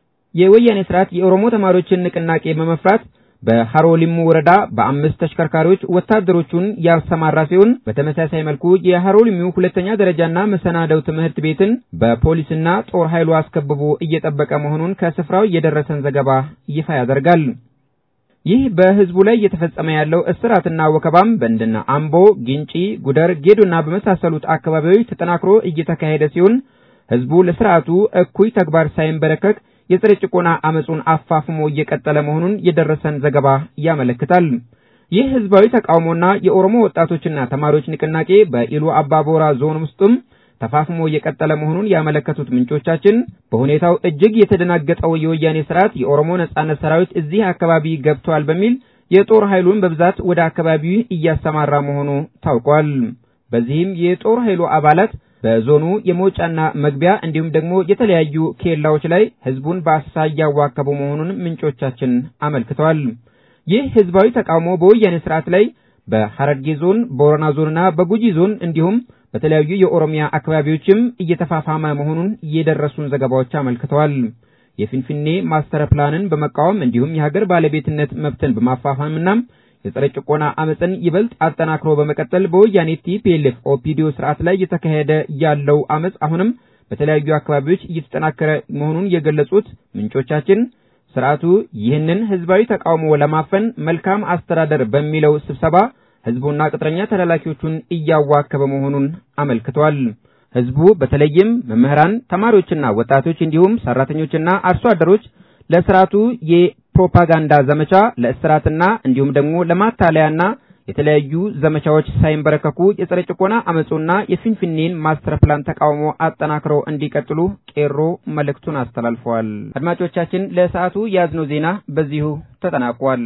የወያኔ ስርዓት የኦሮሞ ተማሪዎችን ንቅናቄ በመፍራት በሀሮ ሊሙ ወረዳ በአምስት ተሽከርካሪዎች ወታደሮቹን ያሰማራ ሲሆን በተመሳሳይ መልኩ የሀሮ ሊሙ ሁለተኛ ደረጃና መሰናደው ትምህርት ቤትን በፖሊስና ጦር ኃይሉ አስከብቦ እየጠበቀ መሆኑን ከስፍራው የደረሰን ዘገባ ይፋ ያደርጋል። ይህ በህዝቡ ላይ እየተፈጸመ ያለው እስራትና ወከባም በእንደነ አምቦ፣ ጊንጪ፣ ጉደር፣ ጌዶና በመሳሰሉት አካባቢዎች ተጠናክሮ እየተካሄደ ሲሆን ህዝቡ ለስርዓቱ እኩይ ተግባር ሳይንበረከክ የጸረ ጭቆና አመጹን አፋፍሞ እየቀጠለ መሆኑን የደረሰን ዘገባ ያመለክታል። ይህ ህዝባዊ ተቃውሞና የኦሮሞ ወጣቶችና ተማሪዎች ንቅናቄ በኢሉ አባቦራ ዞን ውስጥም ተፋፍሞ የቀጠለ መሆኑን ያመለከቱት ምንጮቻችን በሁኔታው እጅግ የተደናገጠው የወያኔ ስርዓት የኦሮሞ ነጻነት ሰራዊት እዚህ አካባቢ ገብተዋል በሚል የጦር ኃይሉን በብዛት ወደ አካባቢው እያሰማራ መሆኑ ታውቋል። በዚህም የጦር ኃይሉ አባላት በዞኑ የመውጫና መግቢያ እንዲሁም ደግሞ የተለያዩ ኬላዎች ላይ ህዝቡን በአሰሳ እያዋከቡ መሆኑን ምንጮቻችን አመልክተዋል። ይህ ህዝባዊ ተቃውሞ በወያኔ ስርዓት ላይ በሐረርጌ ዞን፣ በቦረና ዞንና በጉጂ ዞን እንዲሁም በተለያዩ የኦሮሚያ አካባቢዎችም እየተፋፋመ መሆኑን የደረሱን ዘገባዎች አመልክተዋል። የፊንፊኔ ማስተር ፕላንን በመቃወም እንዲሁም የሀገር ባለቤትነት መብትን በማፋፋምና የጸረ ጭቆና አመፅን ይበልጥ አጠናክሮ በመቀጠል በወያኔ ቲፒኤልኤፍ ኦፒዲዮ ስርዓት ላይ እየተካሄደ ያለው አመፅ አሁንም በተለያዩ አካባቢዎች እየተጠናከረ መሆኑን የገለጹት ምንጮቻችን ስርዓቱ ይህንን ህዝባዊ ተቃውሞ ለማፈን መልካም አስተዳደር በሚለው ስብሰባ ህዝቡና ቅጥረኛ ተላላኪዎቹን እያዋከበ መሆኑን አመልክተዋል። ህዝቡ በተለይም መምህራን፣ ተማሪዎችና ወጣቶች እንዲሁም ሰራተኞችና አርሶ አደሮች ለስርዓቱ የፕሮፓጋንዳ ዘመቻ ለእስራትና እንዲሁም ደግሞ ለማታለያና የተለያዩ ዘመቻዎች ሳይንበረከኩ የጸረ ጭቆና አመፁና የፊንፊኔን ማስተር ፕላን ተቃውሞ አጠናክረው እንዲቀጥሉ ቄሮ መልእክቱን አስተላልፈዋል። አድማጮቻችን ለሰዓቱ የያዝነው ዜና በዚሁ ተጠናቋል።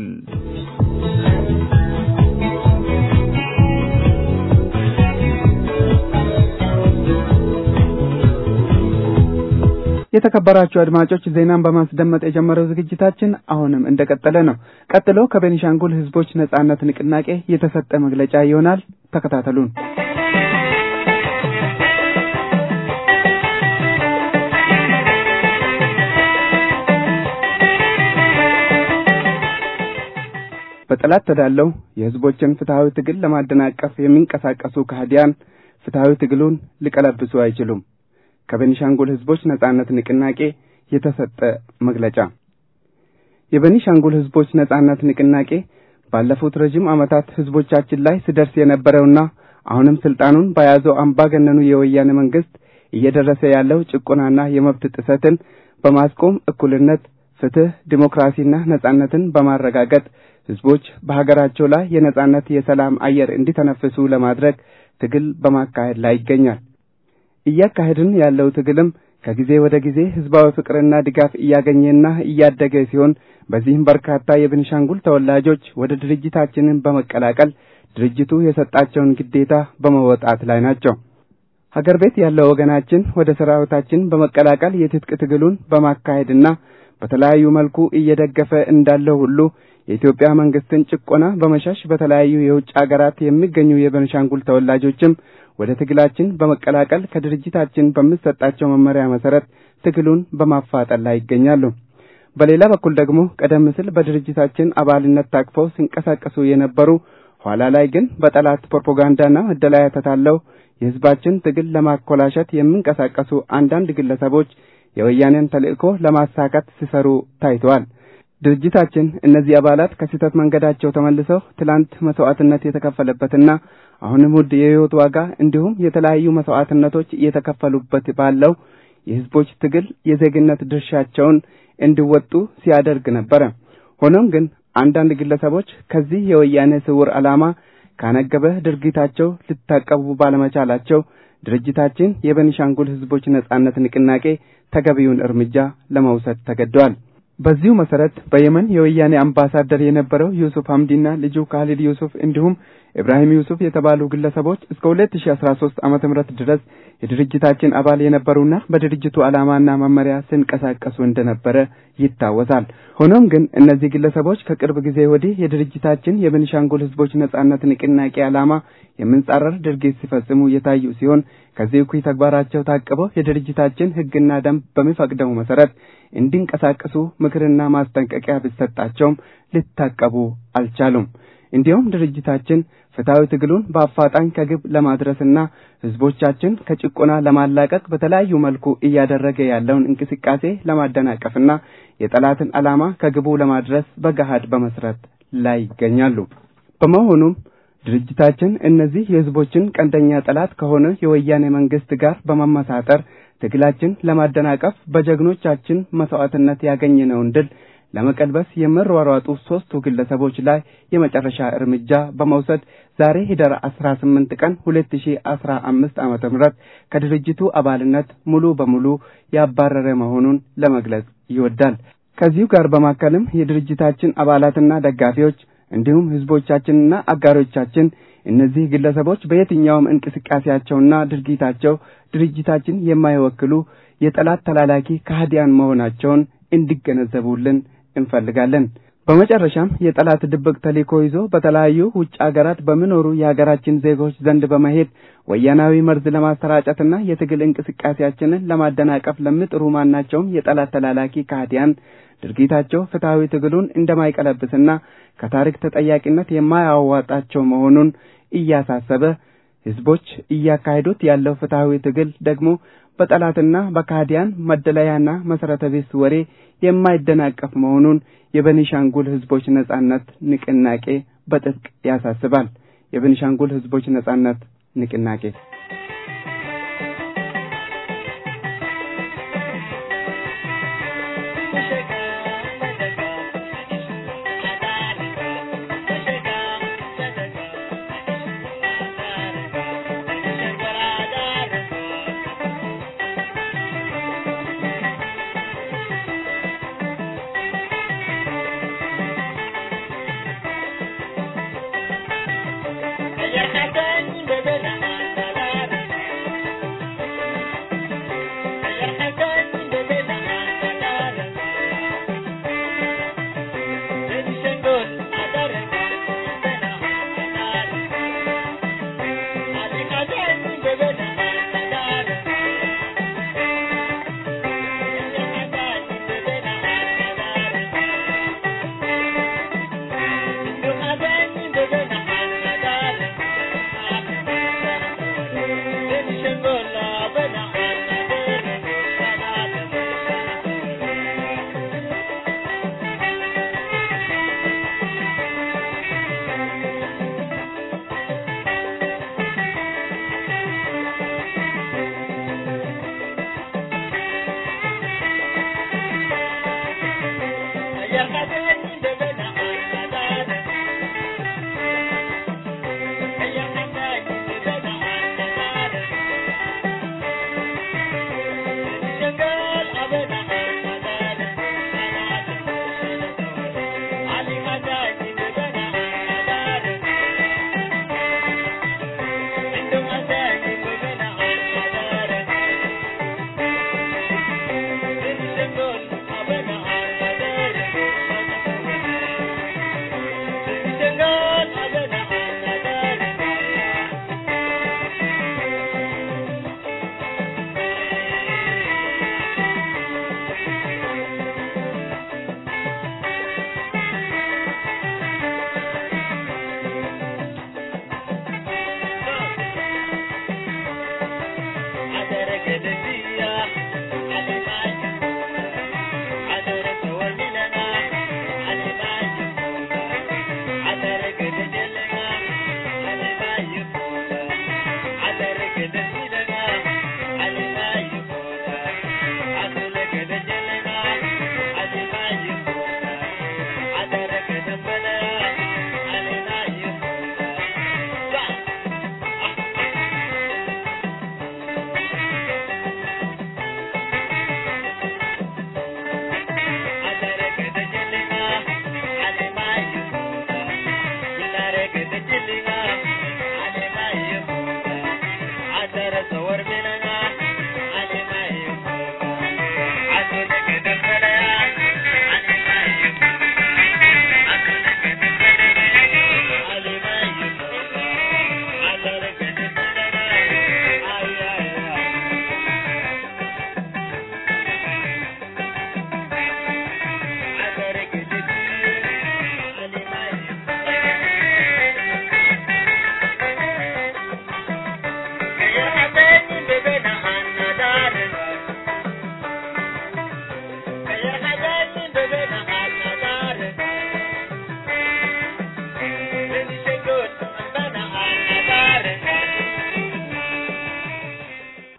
የተከበራችሁ አድማጮች ዜናን በማስደመጥ የጀመረው ዝግጅታችን አሁንም እንደቀጠለ ነው። ቀጥሎ ከቤኒሻንጉል ህዝቦች ነጻነት ንቅናቄ የተሰጠ መግለጫ ይሆናል። ተከታተሉን። በጠላት ተዳለው የህዝቦችን ፍትሐዊ ትግል ለማደናቀፍ የሚንቀሳቀሱ ከሃዲያን ፍትሐዊ ትግሉን ሊቀለብሱ አይችሉም። ከቤኒሻንጉል ህዝቦች ነጻነት ንቅናቄ የተሰጠ መግለጫ። የቤኒሻንጉል ህዝቦች ነጻነት ንቅናቄ ባለፉት ረጅም ዓመታት ህዝቦቻችን ላይ ሲደርስ የነበረውና አሁንም ስልጣኑን በያዘው አምባገነኑ የወያኔ መንግስት እየደረሰ ያለው ጭቆናና የመብት ጥሰትን በማስቆም እኩልነት፣ ፍትህ፣ ዲሞክራሲና ነጻነትን በማረጋገጥ ህዝቦች በሀገራቸው ላይ የነጻነት የሰላም አየር እንዲተነፍሱ ለማድረግ ትግል በማካሄድ ላይ ይገኛል። እያካሄድን ያለው ትግልም ከጊዜ ወደ ጊዜ ህዝባዊ ፍቅርና ድጋፍ እያገኘና እያደገ ሲሆን በዚህም በርካታ የቤኒሻንጉል ተወላጆች ወደ ድርጅታችንን በመቀላቀል ድርጅቱ የሰጣቸውን ግዴታ በመወጣት ላይ ናቸው። ሀገር ቤት ያለው ወገናችን ወደ ሰራዊታችን በመቀላቀል የትጥቅ ትግሉን በማካሄድና በተለያዩ መልኩ እየደገፈ እንዳለው ሁሉ የኢትዮጵያ መንግስትን ጭቆና በመሸሽ በተለያዩ የውጭ ሀገራት የሚገኙ የቤኒሻንጉል ተወላጆችም ወደ ትግላችን በመቀላቀል ከድርጅታችን በሚሰጣቸው መመሪያ መሰረት ትግሉን በማፋጠን ላይ ይገኛሉ። በሌላ በኩል ደግሞ ቀደም ሲል በድርጅታችን አባልነት ታቅፈው ሲንቀሳቀሱ የነበሩ ኋላ ላይ ግን በጠላት ፕሮፓጋንዳና መደላያ ተታለው የህዝባችን ትግል ለማኮላሸት የሚንቀሳቀሱ አንዳንድ ግለሰቦች የወያኔን ተልእኮ ለማሳካት ሲሰሩ ታይተዋል። ድርጅታችን እነዚህ አባላት ከስህተት መንገዳቸው ተመልሰው ትላንት መስዋዕትነት የተከፈለበትና አሁንም ውድ የህይወት ዋጋ እንዲሁም የተለያዩ መስዋዕትነቶች እየተከፈሉበት ባለው የህዝቦች ትግል የዜግነት ድርሻቸውን እንዲወጡ ሲያደርግ ነበረ። ሆኖም ግን አንዳንድ ግለሰቦች ከዚህ የወያኔ ስውር ዓላማ ካነገበ ድርጊታቸው ሊታቀቡ ባለመቻላቸው ድርጅታችን የቤኒሻንጉል ህዝቦች ነጻነት ንቅናቄ ተገቢውን እርምጃ ለመውሰድ ተገደዋል። በዚሁ መሰረት በየመን የወያኔ አምባሳደር የነበረው ዩሱፍ ሐምዲና ልጁ ካሊድ ዩሱፍ እንዲሁም ኢብራሂም ዩሱፍ የተባሉ ግለሰቦች እስከ 2013 ዓመተ ምህረት ድረስ የድርጅታችን አባል የነበሩና በድርጅቱ ዓላማና መመሪያ ሲንቀሳቀሱ እንደነበረ ይታወሳል። ሆኖም ግን እነዚህ ግለሰቦች ከቅርብ ጊዜ ወዲህ የድርጅታችን የቤኒሻንጉል ህዝቦች ነጻነት ንቅናቄ ዓላማ የምንጻረር ድርጊት ሲፈጽሙ የታዩ ሲሆን ከዚህ እኩይ ተግባራቸው ታቅበው የድርጅታችን ህግና ደንብ በሚፈቅደው መሰረት እንዲንቀሳቀሱ ምክርና ማስጠንቀቂያ ቢሰጣቸውም ሊታቀቡ አልቻሉም። እንዲሁም ድርጅታችን ፍትሐዊ ትግሉን በአፋጣኝ ከግብ ለማድረስና ህዝቦቻችን ከጭቆና ለማላቀቅ በተለያዩ መልኩ እያደረገ ያለውን እንቅስቃሴ ለማደናቀፍና የጠላትን ዓላማ ከግቡ ለማድረስ በገሃድ በመስራት ላይ ይገኛሉ። በመሆኑም ድርጅታችን እነዚህ የህዝቦችን ቀንደኛ ጠላት ከሆነ የወያኔ መንግስት ጋር በመመሳጠር ትግላችን ለማደናቀፍ በጀግኖቻችን መስዋዕትነት ያገኘነውን ድል ለመቀልበስ የሚሯሯጡ ሶስቱ ግለሰቦች ላይ የመጨረሻ እርምጃ በመውሰድ ዛሬ ህዳር 18 ቀን 2015 ዓመተ ምህረት ከድርጅቱ አባልነት ሙሉ በሙሉ ያባረረ መሆኑን ለመግለጽ ይወዳል። ከዚሁ ጋር በማከልም የድርጅታችን አባላትና ደጋፊዎች እንዲሁም ህዝቦቻችንና አጋሮቻችን እነዚህ ግለሰቦች በየትኛውም እንቅስቃሴያቸውና ድርጊታቸው ድርጅታችን የማይወክሉ የጠላት ተላላኪ ከሃዲያን መሆናቸውን እንዲገነዘቡልን እንፈልጋለን። በመጨረሻም የጠላት ድብቅ ተልዕኮ ይዞ በተለያዩ ውጭ አገራት በሚኖሩ የሀገራችን ዜጎች ዘንድ በመሄድ ወያናዊ መርዝ ለማሰራጨትና የትግል እንቅስቃሴያችንን ለማደናቀፍ ለሚጥሩ ማናቸውም የጠላት ተላላኪ ከሃዲያን ድርጊታቸው ፍትሐዊ ትግሉን እንደማይቀለብስና ከታሪክ ተጠያቂነት የማያዋጣቸው መሆኑን እያሳሰበ ህዝቦች እያካሄዱት ያለው ፍትሐዊ ትግል ደግሞ በጠላትና በካህዲያን መደለያና መሰረተ ቢስ ወሬ የማይደናቀፍ መሆኑን የቤኒሻንጉል ህዝቦች ነጻነት ንቅናቄ በጥብቅ ያሳስባል። የቤኒሻንጉል ህዝቦች ነጻነት ንቅናቄ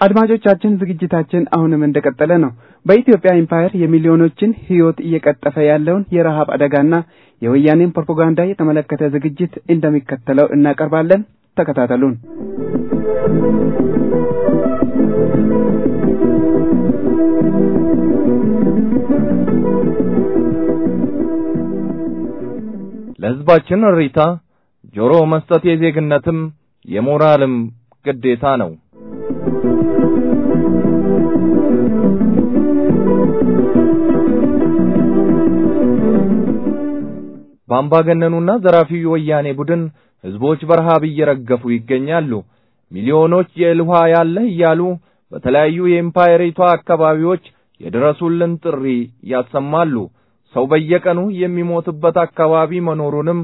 አድማጮቻችን ዝግጅታችን አሁንም እንደቀጠለ ነው። በኢትዮጵያ ኢምፓየር የሚሊዮኖችን ሕይወት እየቀጠፈ ያለውን የረሃብ አደጋና የወያኔን ፕሮፓጋንዳ የተመለከተ ዝግጅት እንደሚከተለው እናቀርባለን። ተከታተሉን። ለሕዝባችን እሪታ ጆሮ መስጠት የዜግነትም የሞራልም ግዴታ ነው። በአምባገነኑና ዘራፊው ወያኔ ቡድን ሕዝቦች በረሃብ እየረገፉ ይገኛሉ። ሚሊዮኖች የእህል ውሃ ያለህ እያሉ በተለያዩ የኢምፓየሪቷ አካባቢዎች የድረሱልን ጥሪ ያሰማሉ። ሰው በየቀኑ የሚሞትበት አካባቢ መኖሩንም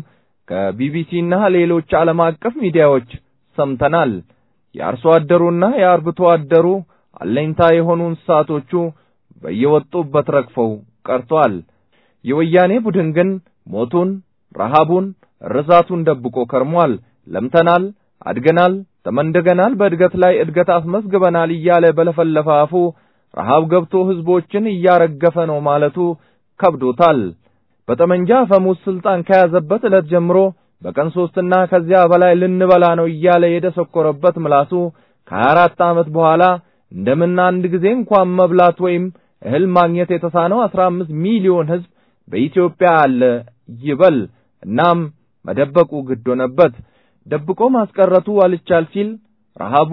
ከቢቢሲና ሌሎች ዓለም አቀፍ ሚዲያዎች ሰምተናል። የአርሶ አደሩና የአርብቶ አደሩ አለኝታ የሆኑ እንስሳቶቹ በየወጡበት ረግፈው ቀርቷል። የወያኔ ቡድን ግን ሞቱን፣ ረሃቡን፣ ርዛቱን ደብቆ ከርሟል። ለምተናል፣ አድገናል፣ ተመንደገናል፣ በእድገት ላይ እድገት አስመዝግበናል እያለ በለፈለፈ አፉ ረሃብ ገብቶ ሕዝቦችን እያረገፈ ነው ማለቱ ከብዶታል። በጠመንጃ አፈሙዝ ስልጣን ከያዘበት ዕለት ጀምሮ በቀን ሦስትና ከዚያ በላይ ልንበላ ነው እያለ የደሰኮረበት ምላሱ ከሀያ አራት ዓመት በኋላ እንደምን አንድ ጊዜ እንኳን መብላት ወይም እህል ማግኘት የተሳነው አስራ አምስት ሚሊዮን ሕዝብ በኢትዮጵያ አለ ይበል። እናም መደበቁ ግድ ሆነበት። ደብቆ ማስቀረቱ አልቻል ሲል ረሃቡ፣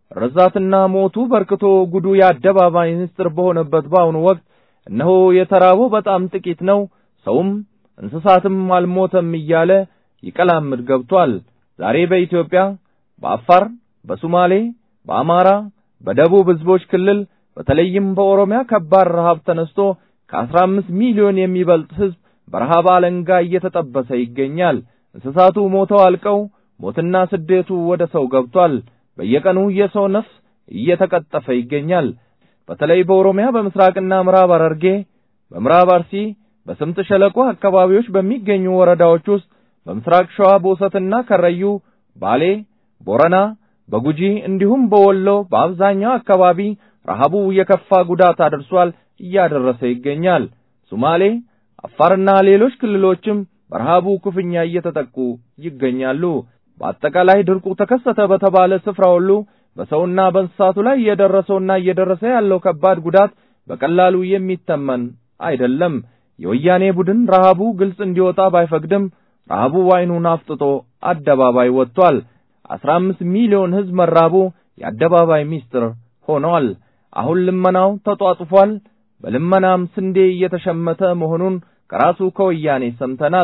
ርዛትና ሞቱ በርክቶ ጉዱ የአደባባይ ምስጢር በሆነበት በአሁኑ ወቅት እነሆ የተራበው በጣም ጥቂት ነው፣ ሰውም እንስሳትም አልሞተም እያለ ይቀላምድ ገብቷል። ዛሬ በኢትዮጵያ በአፋር፣ በሶማሌ፣ በአማራ፣ በደቡብ ሕዝቦች ክልል በተለይም በኦሮሚያ ከባድ ረሃብ ተነስቶ ከአስራ አምስት ሚሊዮን የሚበልጥ ሕዝብ በረሃብ አለንጋ እየተጠበሰ ይገኛል። እንስሳቱ ሞተው አልቀው ሞትና ስደቱ ወደ ሰው ገብቷል። በየቀኑ የሰው ነፍስ እየተቀጠፈ ይገኛል። በተለይ በኦሮሚያ በምስራቅና ምዕራብ ሐረርጌ፣ በምዕራብ አርሲ፣ በስምጥ ሸለቆ አካባቢዎች በሚገኙ ወረዳዎች ውስጥ በምስራቅ ሸዋ ቦሰትና ከረዩ፣ ባሌ፣ ቦረና፣ በጉጂ እንዲሁም በወሎ በአብዛኛው አካባቢ ረሃቡ የከፋ ጉዳት አድርሷል እያደረሰ ይገኛል። ሶማሌ፣ አፋርና ሌሎች ክልሎችም በረሃቡ ክፉኛ እየተጠቁ ይገኛሉ። በአጠቃላይ ድርቁ ተከሰተ በተባለ ስፍራ ሁሉ በሰውና በእንስሳቱ ላይ እየደረሰውና እየደረሰ ያለው ከባድ ጉዳት በቀላሉ የሚተመን አይደለም። የወያኔ ቡድን ረሃቡ ግልጽ እንዲወጣ ባይፈቅድም ረሃቡ ዓይኑን አፍጥጦ አደባባይ ወጥቷል። አስራ አምስት ሚሊዮን ሕዝብ መራቡ የአደባባይ ሚስጥር ሆኗል። አሁን ልመናው ተጧጡፏል። በልመናም ስንዴ እየተሸመተ መሆኑን ከራሱ ከወያኔ ሰምተናል።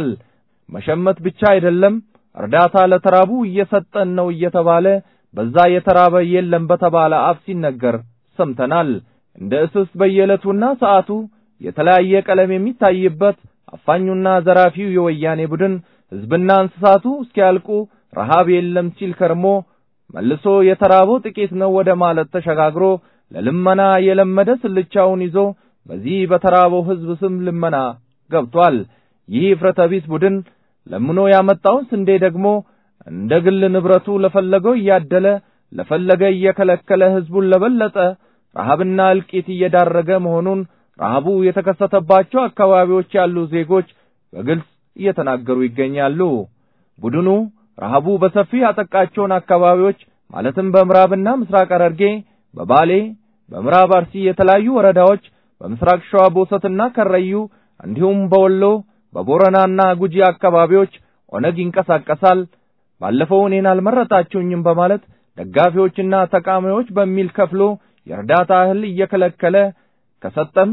መሸመት ብቻ አይደለም፣ እርዳታ ለተራቡ እየሰጠን ነው እየተባለ በዛ የተራበ የለም በተባለ አፍ ሲነገር ሰምተናል። እንደ እስስት በየዕለቱና ሰዓቱ የተለያየ ቀለም የሚታይበት አፋኙና ዘራፊው የወያኔ ቡድን ሕዝብና እንስሳቱ እስኪያልቁ ረሃብ የለም ሲል ከርሞ መልሶ የተራበው ጥቂት ነው ወደ ማለት ተሸጋግሮ ለልመና የለመደ ስልቻውን ይዞ በዚህ በተራበው ሕዝብ ስም ልመና ገብቷል። ይህ እፍረተ ቢስ ቡድን ለምኖ ያመጣውን ስንዴ ደግሞ እንደ ግል ንብረቱ ለፈለገው እያደለ ለፈለገ እየከለከለ ሕዝቡን ለበለጠ ረሃብና እልቂት እየዳረገ መሆኑን ረሃቡ የተከሰተባቸው አካባቢዎች ያሉ ዜጎች በግልጽ እየተናገሩ ይገኛሉ። ቡድኑ ረሃቡ በሰፊ ያጠቃቸውን አካባቢዎች ማለትም በምዕራብና ምስራቅ ሐረርጌ፣ በባሌ፣ በምዕራብ አርሲ የተለያዩ ወረዳዎች፣ በምስራቅ ሸዋ ቦሰትና ከረዩ እንዲሁም በወሎ በቦረናና ጉጂ አካባቢዎች ኦነግ ይንቀሳቀሳል። ባለፈው እኔን አልመረጣችሁኝም በማለት ደጋፊዎችና ተቃዋሚዎች በሚል ከፍሎ የእርዳታ እህል እየከለከለ ከሰጠም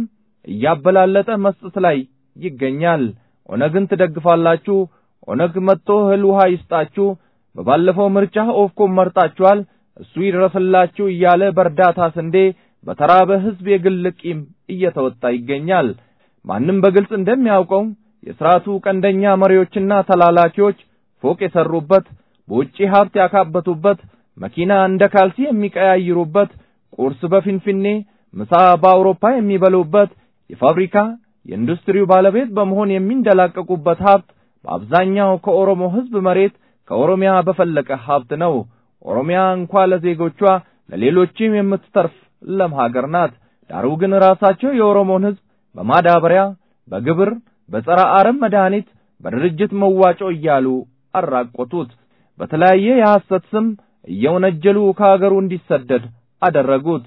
እያበላለጠ መስጠት ላይ ይገኛል። ኦነግን ትደግፋላችሁ፣ ኦነግ መጥቶ እህል ውሃ ይስጣችሁ፣ በባለፈው ምርጫ ኦፍኮም መርጣችኋል፣ እሱ ይድረስላችሁ እያለ በእርዳታ ስንዴ በተራበ ሕዝብ የግል ቂም እየተወጣ ይገኛል። ማንም በግልጽ እንደሚያውቀው የሥርዓቱ ቀንደኛ መሪዎችና ተላላኪዎች ፎቅ የሰሩበት፣ በውጪ ሀብት ያካበቱበት፣ መኪና እንደ ካልሲ የሚቀያይሩበት፣ ቁርስ በፊንፊኔ ምሳ በአውሮፓ የሚበሉበት፣ የፋብሪካ የኢንዱስትሪው ባለቤት በመሆን የሚንደላቀቁበት ሀብት በአብዛኛው ከኦሮሞ ሕዝብ መሬት ከኦሮሚያ በፈለቀ ሀብት ነው። ኦሮሚያ እንኳ ለዜጎቿ ለሌሎችም የምትተርፍ ለም ሀገር ናት። ዳሩ ግን ራሳቸው የኦሮሞን ሕዝብ በማዳበሪያ፣ በግብር፣ በጸረ አረም መድኃኒት፣ በድርጅት መዋጮ እያሉ አራቆቱት። በተለያየ የሐሰት ስም እየወነጀሉ ከሀገሩ እንዲሰደድ አደረጉት።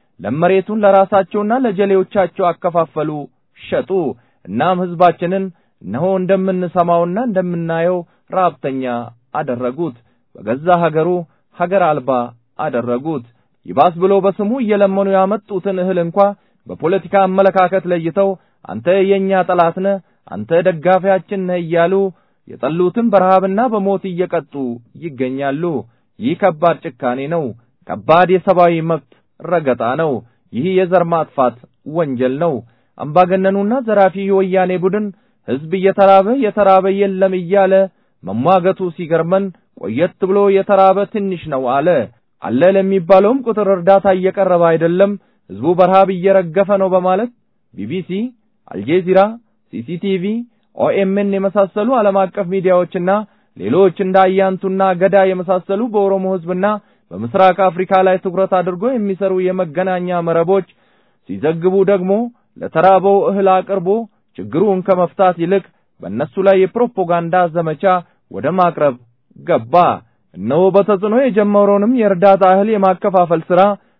ለመሬቱን ለራሳቸውና ለጀሌዎቻቸው አከፋፈሉ፣ ሸጡ። እናም ሕዝባችንን እነሆ እንደምንሰማውና እንደምናየው ረሀብተኛ አደረጉት። በገዛ ሀገሩ ሀገር አልባ አደረጉት። ይባስ ብሎ በስሙ እየለመኑ ያመጡትን እህል እንኳ በፖለቲካ አመለካከት ለይተው አንተ የኛ ጠላት ነህ፣ አንተ ደጋፊያችን ነህ እያሉ የጠሉትን በረሃብና በሞት እየቀጡ ይገኛሉ። ይህ ከባድ ጭካኔ ነው። ከባድ የሰብአዊ መብት ረገጣ ነው። ይህ የዘር ማጥፋት ወንጀል ነው። አምባገነኑና ዘራፊ የወያኔ ቡድን ሕዝብ እየተራበ የተራበ የለም እያለ መሟገቱ ሲገርመን ቆየት ብሎ የተራበ ትንሽ ነው አለ። አለ ለሚባለውም ቁጥር እርዳታ እየቀረበ አይደለም፣ ሕዝቡ በረሃብ እየረገፈ ነው በማለት ቢቢሲ፣ አልጄዚራ፣ ሲሲቲቪ፣ ኦኤምን የመሳሰሉ ዓለም አቀፍ ሚዲያዎችና ሌሎች እንደ አያንቱና ገዳ የመሳሰሉ በኦሮሞ ሕዝብና በምስራቅ አፍሪካ ላይ ትኩረት አድርጎ የሚሰሩ የመገናኛ መረቦች ሲዘግቡ ደግሞ ለተራበው እህል አቅርቦ ችግሩን ከመፍታት ይልቅ በእነሱ ላይ የፕሮፓጋንዳ ዘመቻ ወደ ማቅረብ ገባ። እነሆ በተጽዕኖ የጀመረውንም የእርዳታ እህል የማከፋፈል ሥራ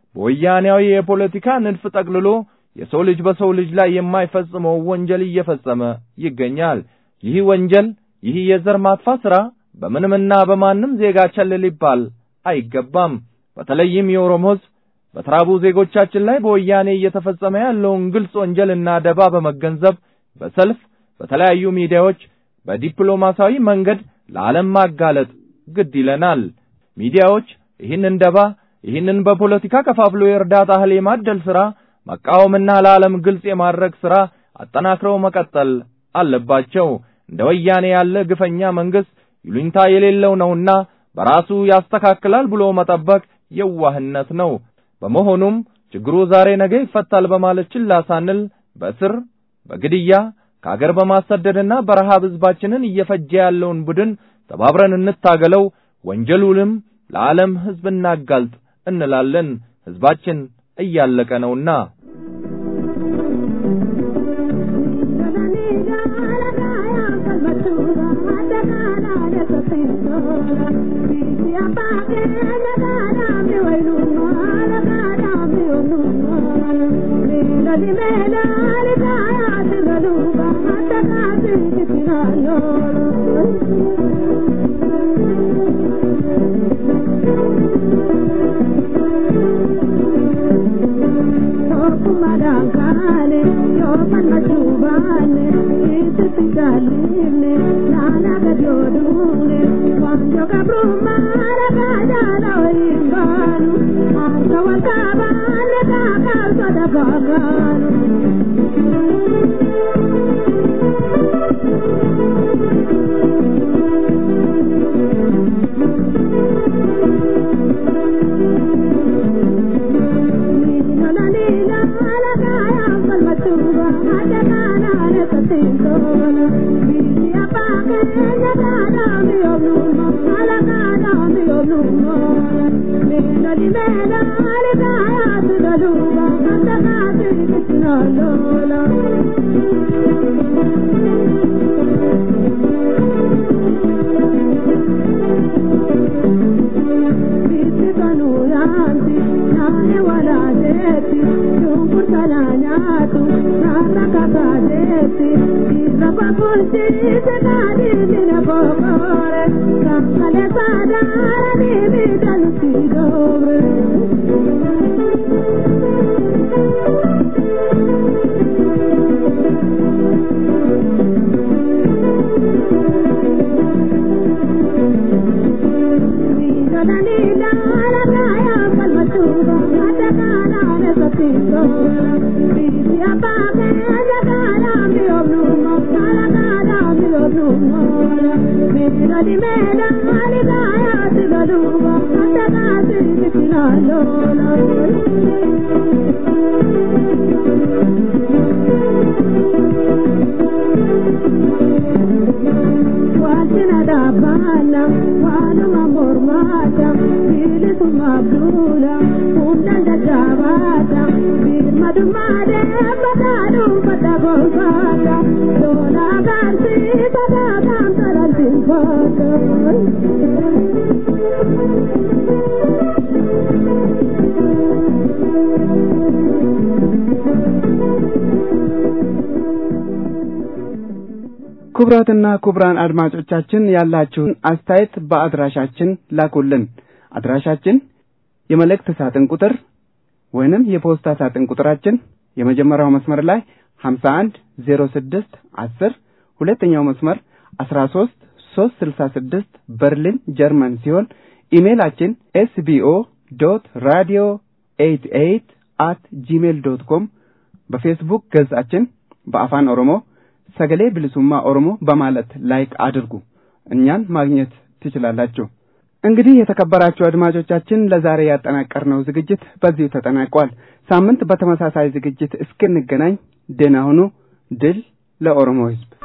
በወያኔያዊ የፖለቲካ ንድፍ ጠቅልሎ የሰው ልጅ በሰው ልጅ ላይ የማይፈጽመው ወንጀል እየፈጸመ ይገኛል። ይህ ወንጀል፣ ይህ የዘር ማጥፋት ሥራ በምንምና በማንም ዜጋ ቸል ሊባል አይገባም። በተለይም የኦሮሞ ሕዝብ በተራቡ ዜጎቻችን ላይ በወያኔ እየተፈጸመ ያለውን ግልጽ ወንጀልና ደባ በመገንዘብ በሰልፍ በተለያዩ ሚዲያዎች በዲፕሎማሲያዊ መንገድ ለዓለም ማጋለጥ ግድ ይለናል። ሚዲያዎች ይህንን ደባ ይህንን በፖለቲካ ከፋፍሎ የእርዳታ እህል የማደል ሥራ መቃወምና ለዓለም ግልጽ የማድረግ ሥራ አጠናክረው መቀጠል አለባቸው። እንደ ወያኔ ያለ ግፈኛ መንግሥት ይሉኝታ የሌለው ነውና በራሱ ያስተካክላል ብሎ መጠበቅ የዋህነት ነው። በመሆኑም ችግሩ ዛሬ ነገ ይፈታል በማለት ችላ ሳንል በእስር በግድያ ከአገር በማሰደድና በረሃብ ሕዝባችንን እየፈጀ ያለውን ቡድን ተባብረን እንታገለው፣ ወንጀሉንም ለዓለም ሕዝብ እናጋልጥ እንላለን። ሕዝባችን እያለቀ ነውና። cina dhaabbanna waanuma mormaata bilisummaa duula humnaan dadhaabaata birmadummaa deemmataa dhuunfata gonfaata loolaa gaansiisa taataan salansiinfaata. ክቡራትና ክቡራን አድማጮቻችን ያላችሁን አስተያየት በአድራሻችን ላኩልን። አድራሻችን የመልእክት ሳጥን ቁጥር ወይንም የፖስታ ሳጥን ቁጥራችን የመጀመሪያው መስመር ላይ 51 06 10 ሁለተኛው መስመር 13 366 በርሊን ጀርመን ሲሆን ኢሜይላችን ኤስቢኦ ዶት ራዲዮ 88 አት ጂሜል ዶት ኮም በፌስቡክ ገጻችን በአፋን ኦሮሞ ሰገሌ ብልሱማ ኦሮሞ በማለት ላይክ አድርጉ። እኛን ማግኘት ትችላላችሁ። እንግዲህ የተከበራችሁ አድማጮቻችን ለዛሬ ያጠናቀርነው ዝግጅት በዚሁ ተጠናቋል። ሳምንት በተመሳሳይ ዝግጅት እስክንገናኝ ደህና ሁኑ። ድል ለኦሮሞ ሕዝብ!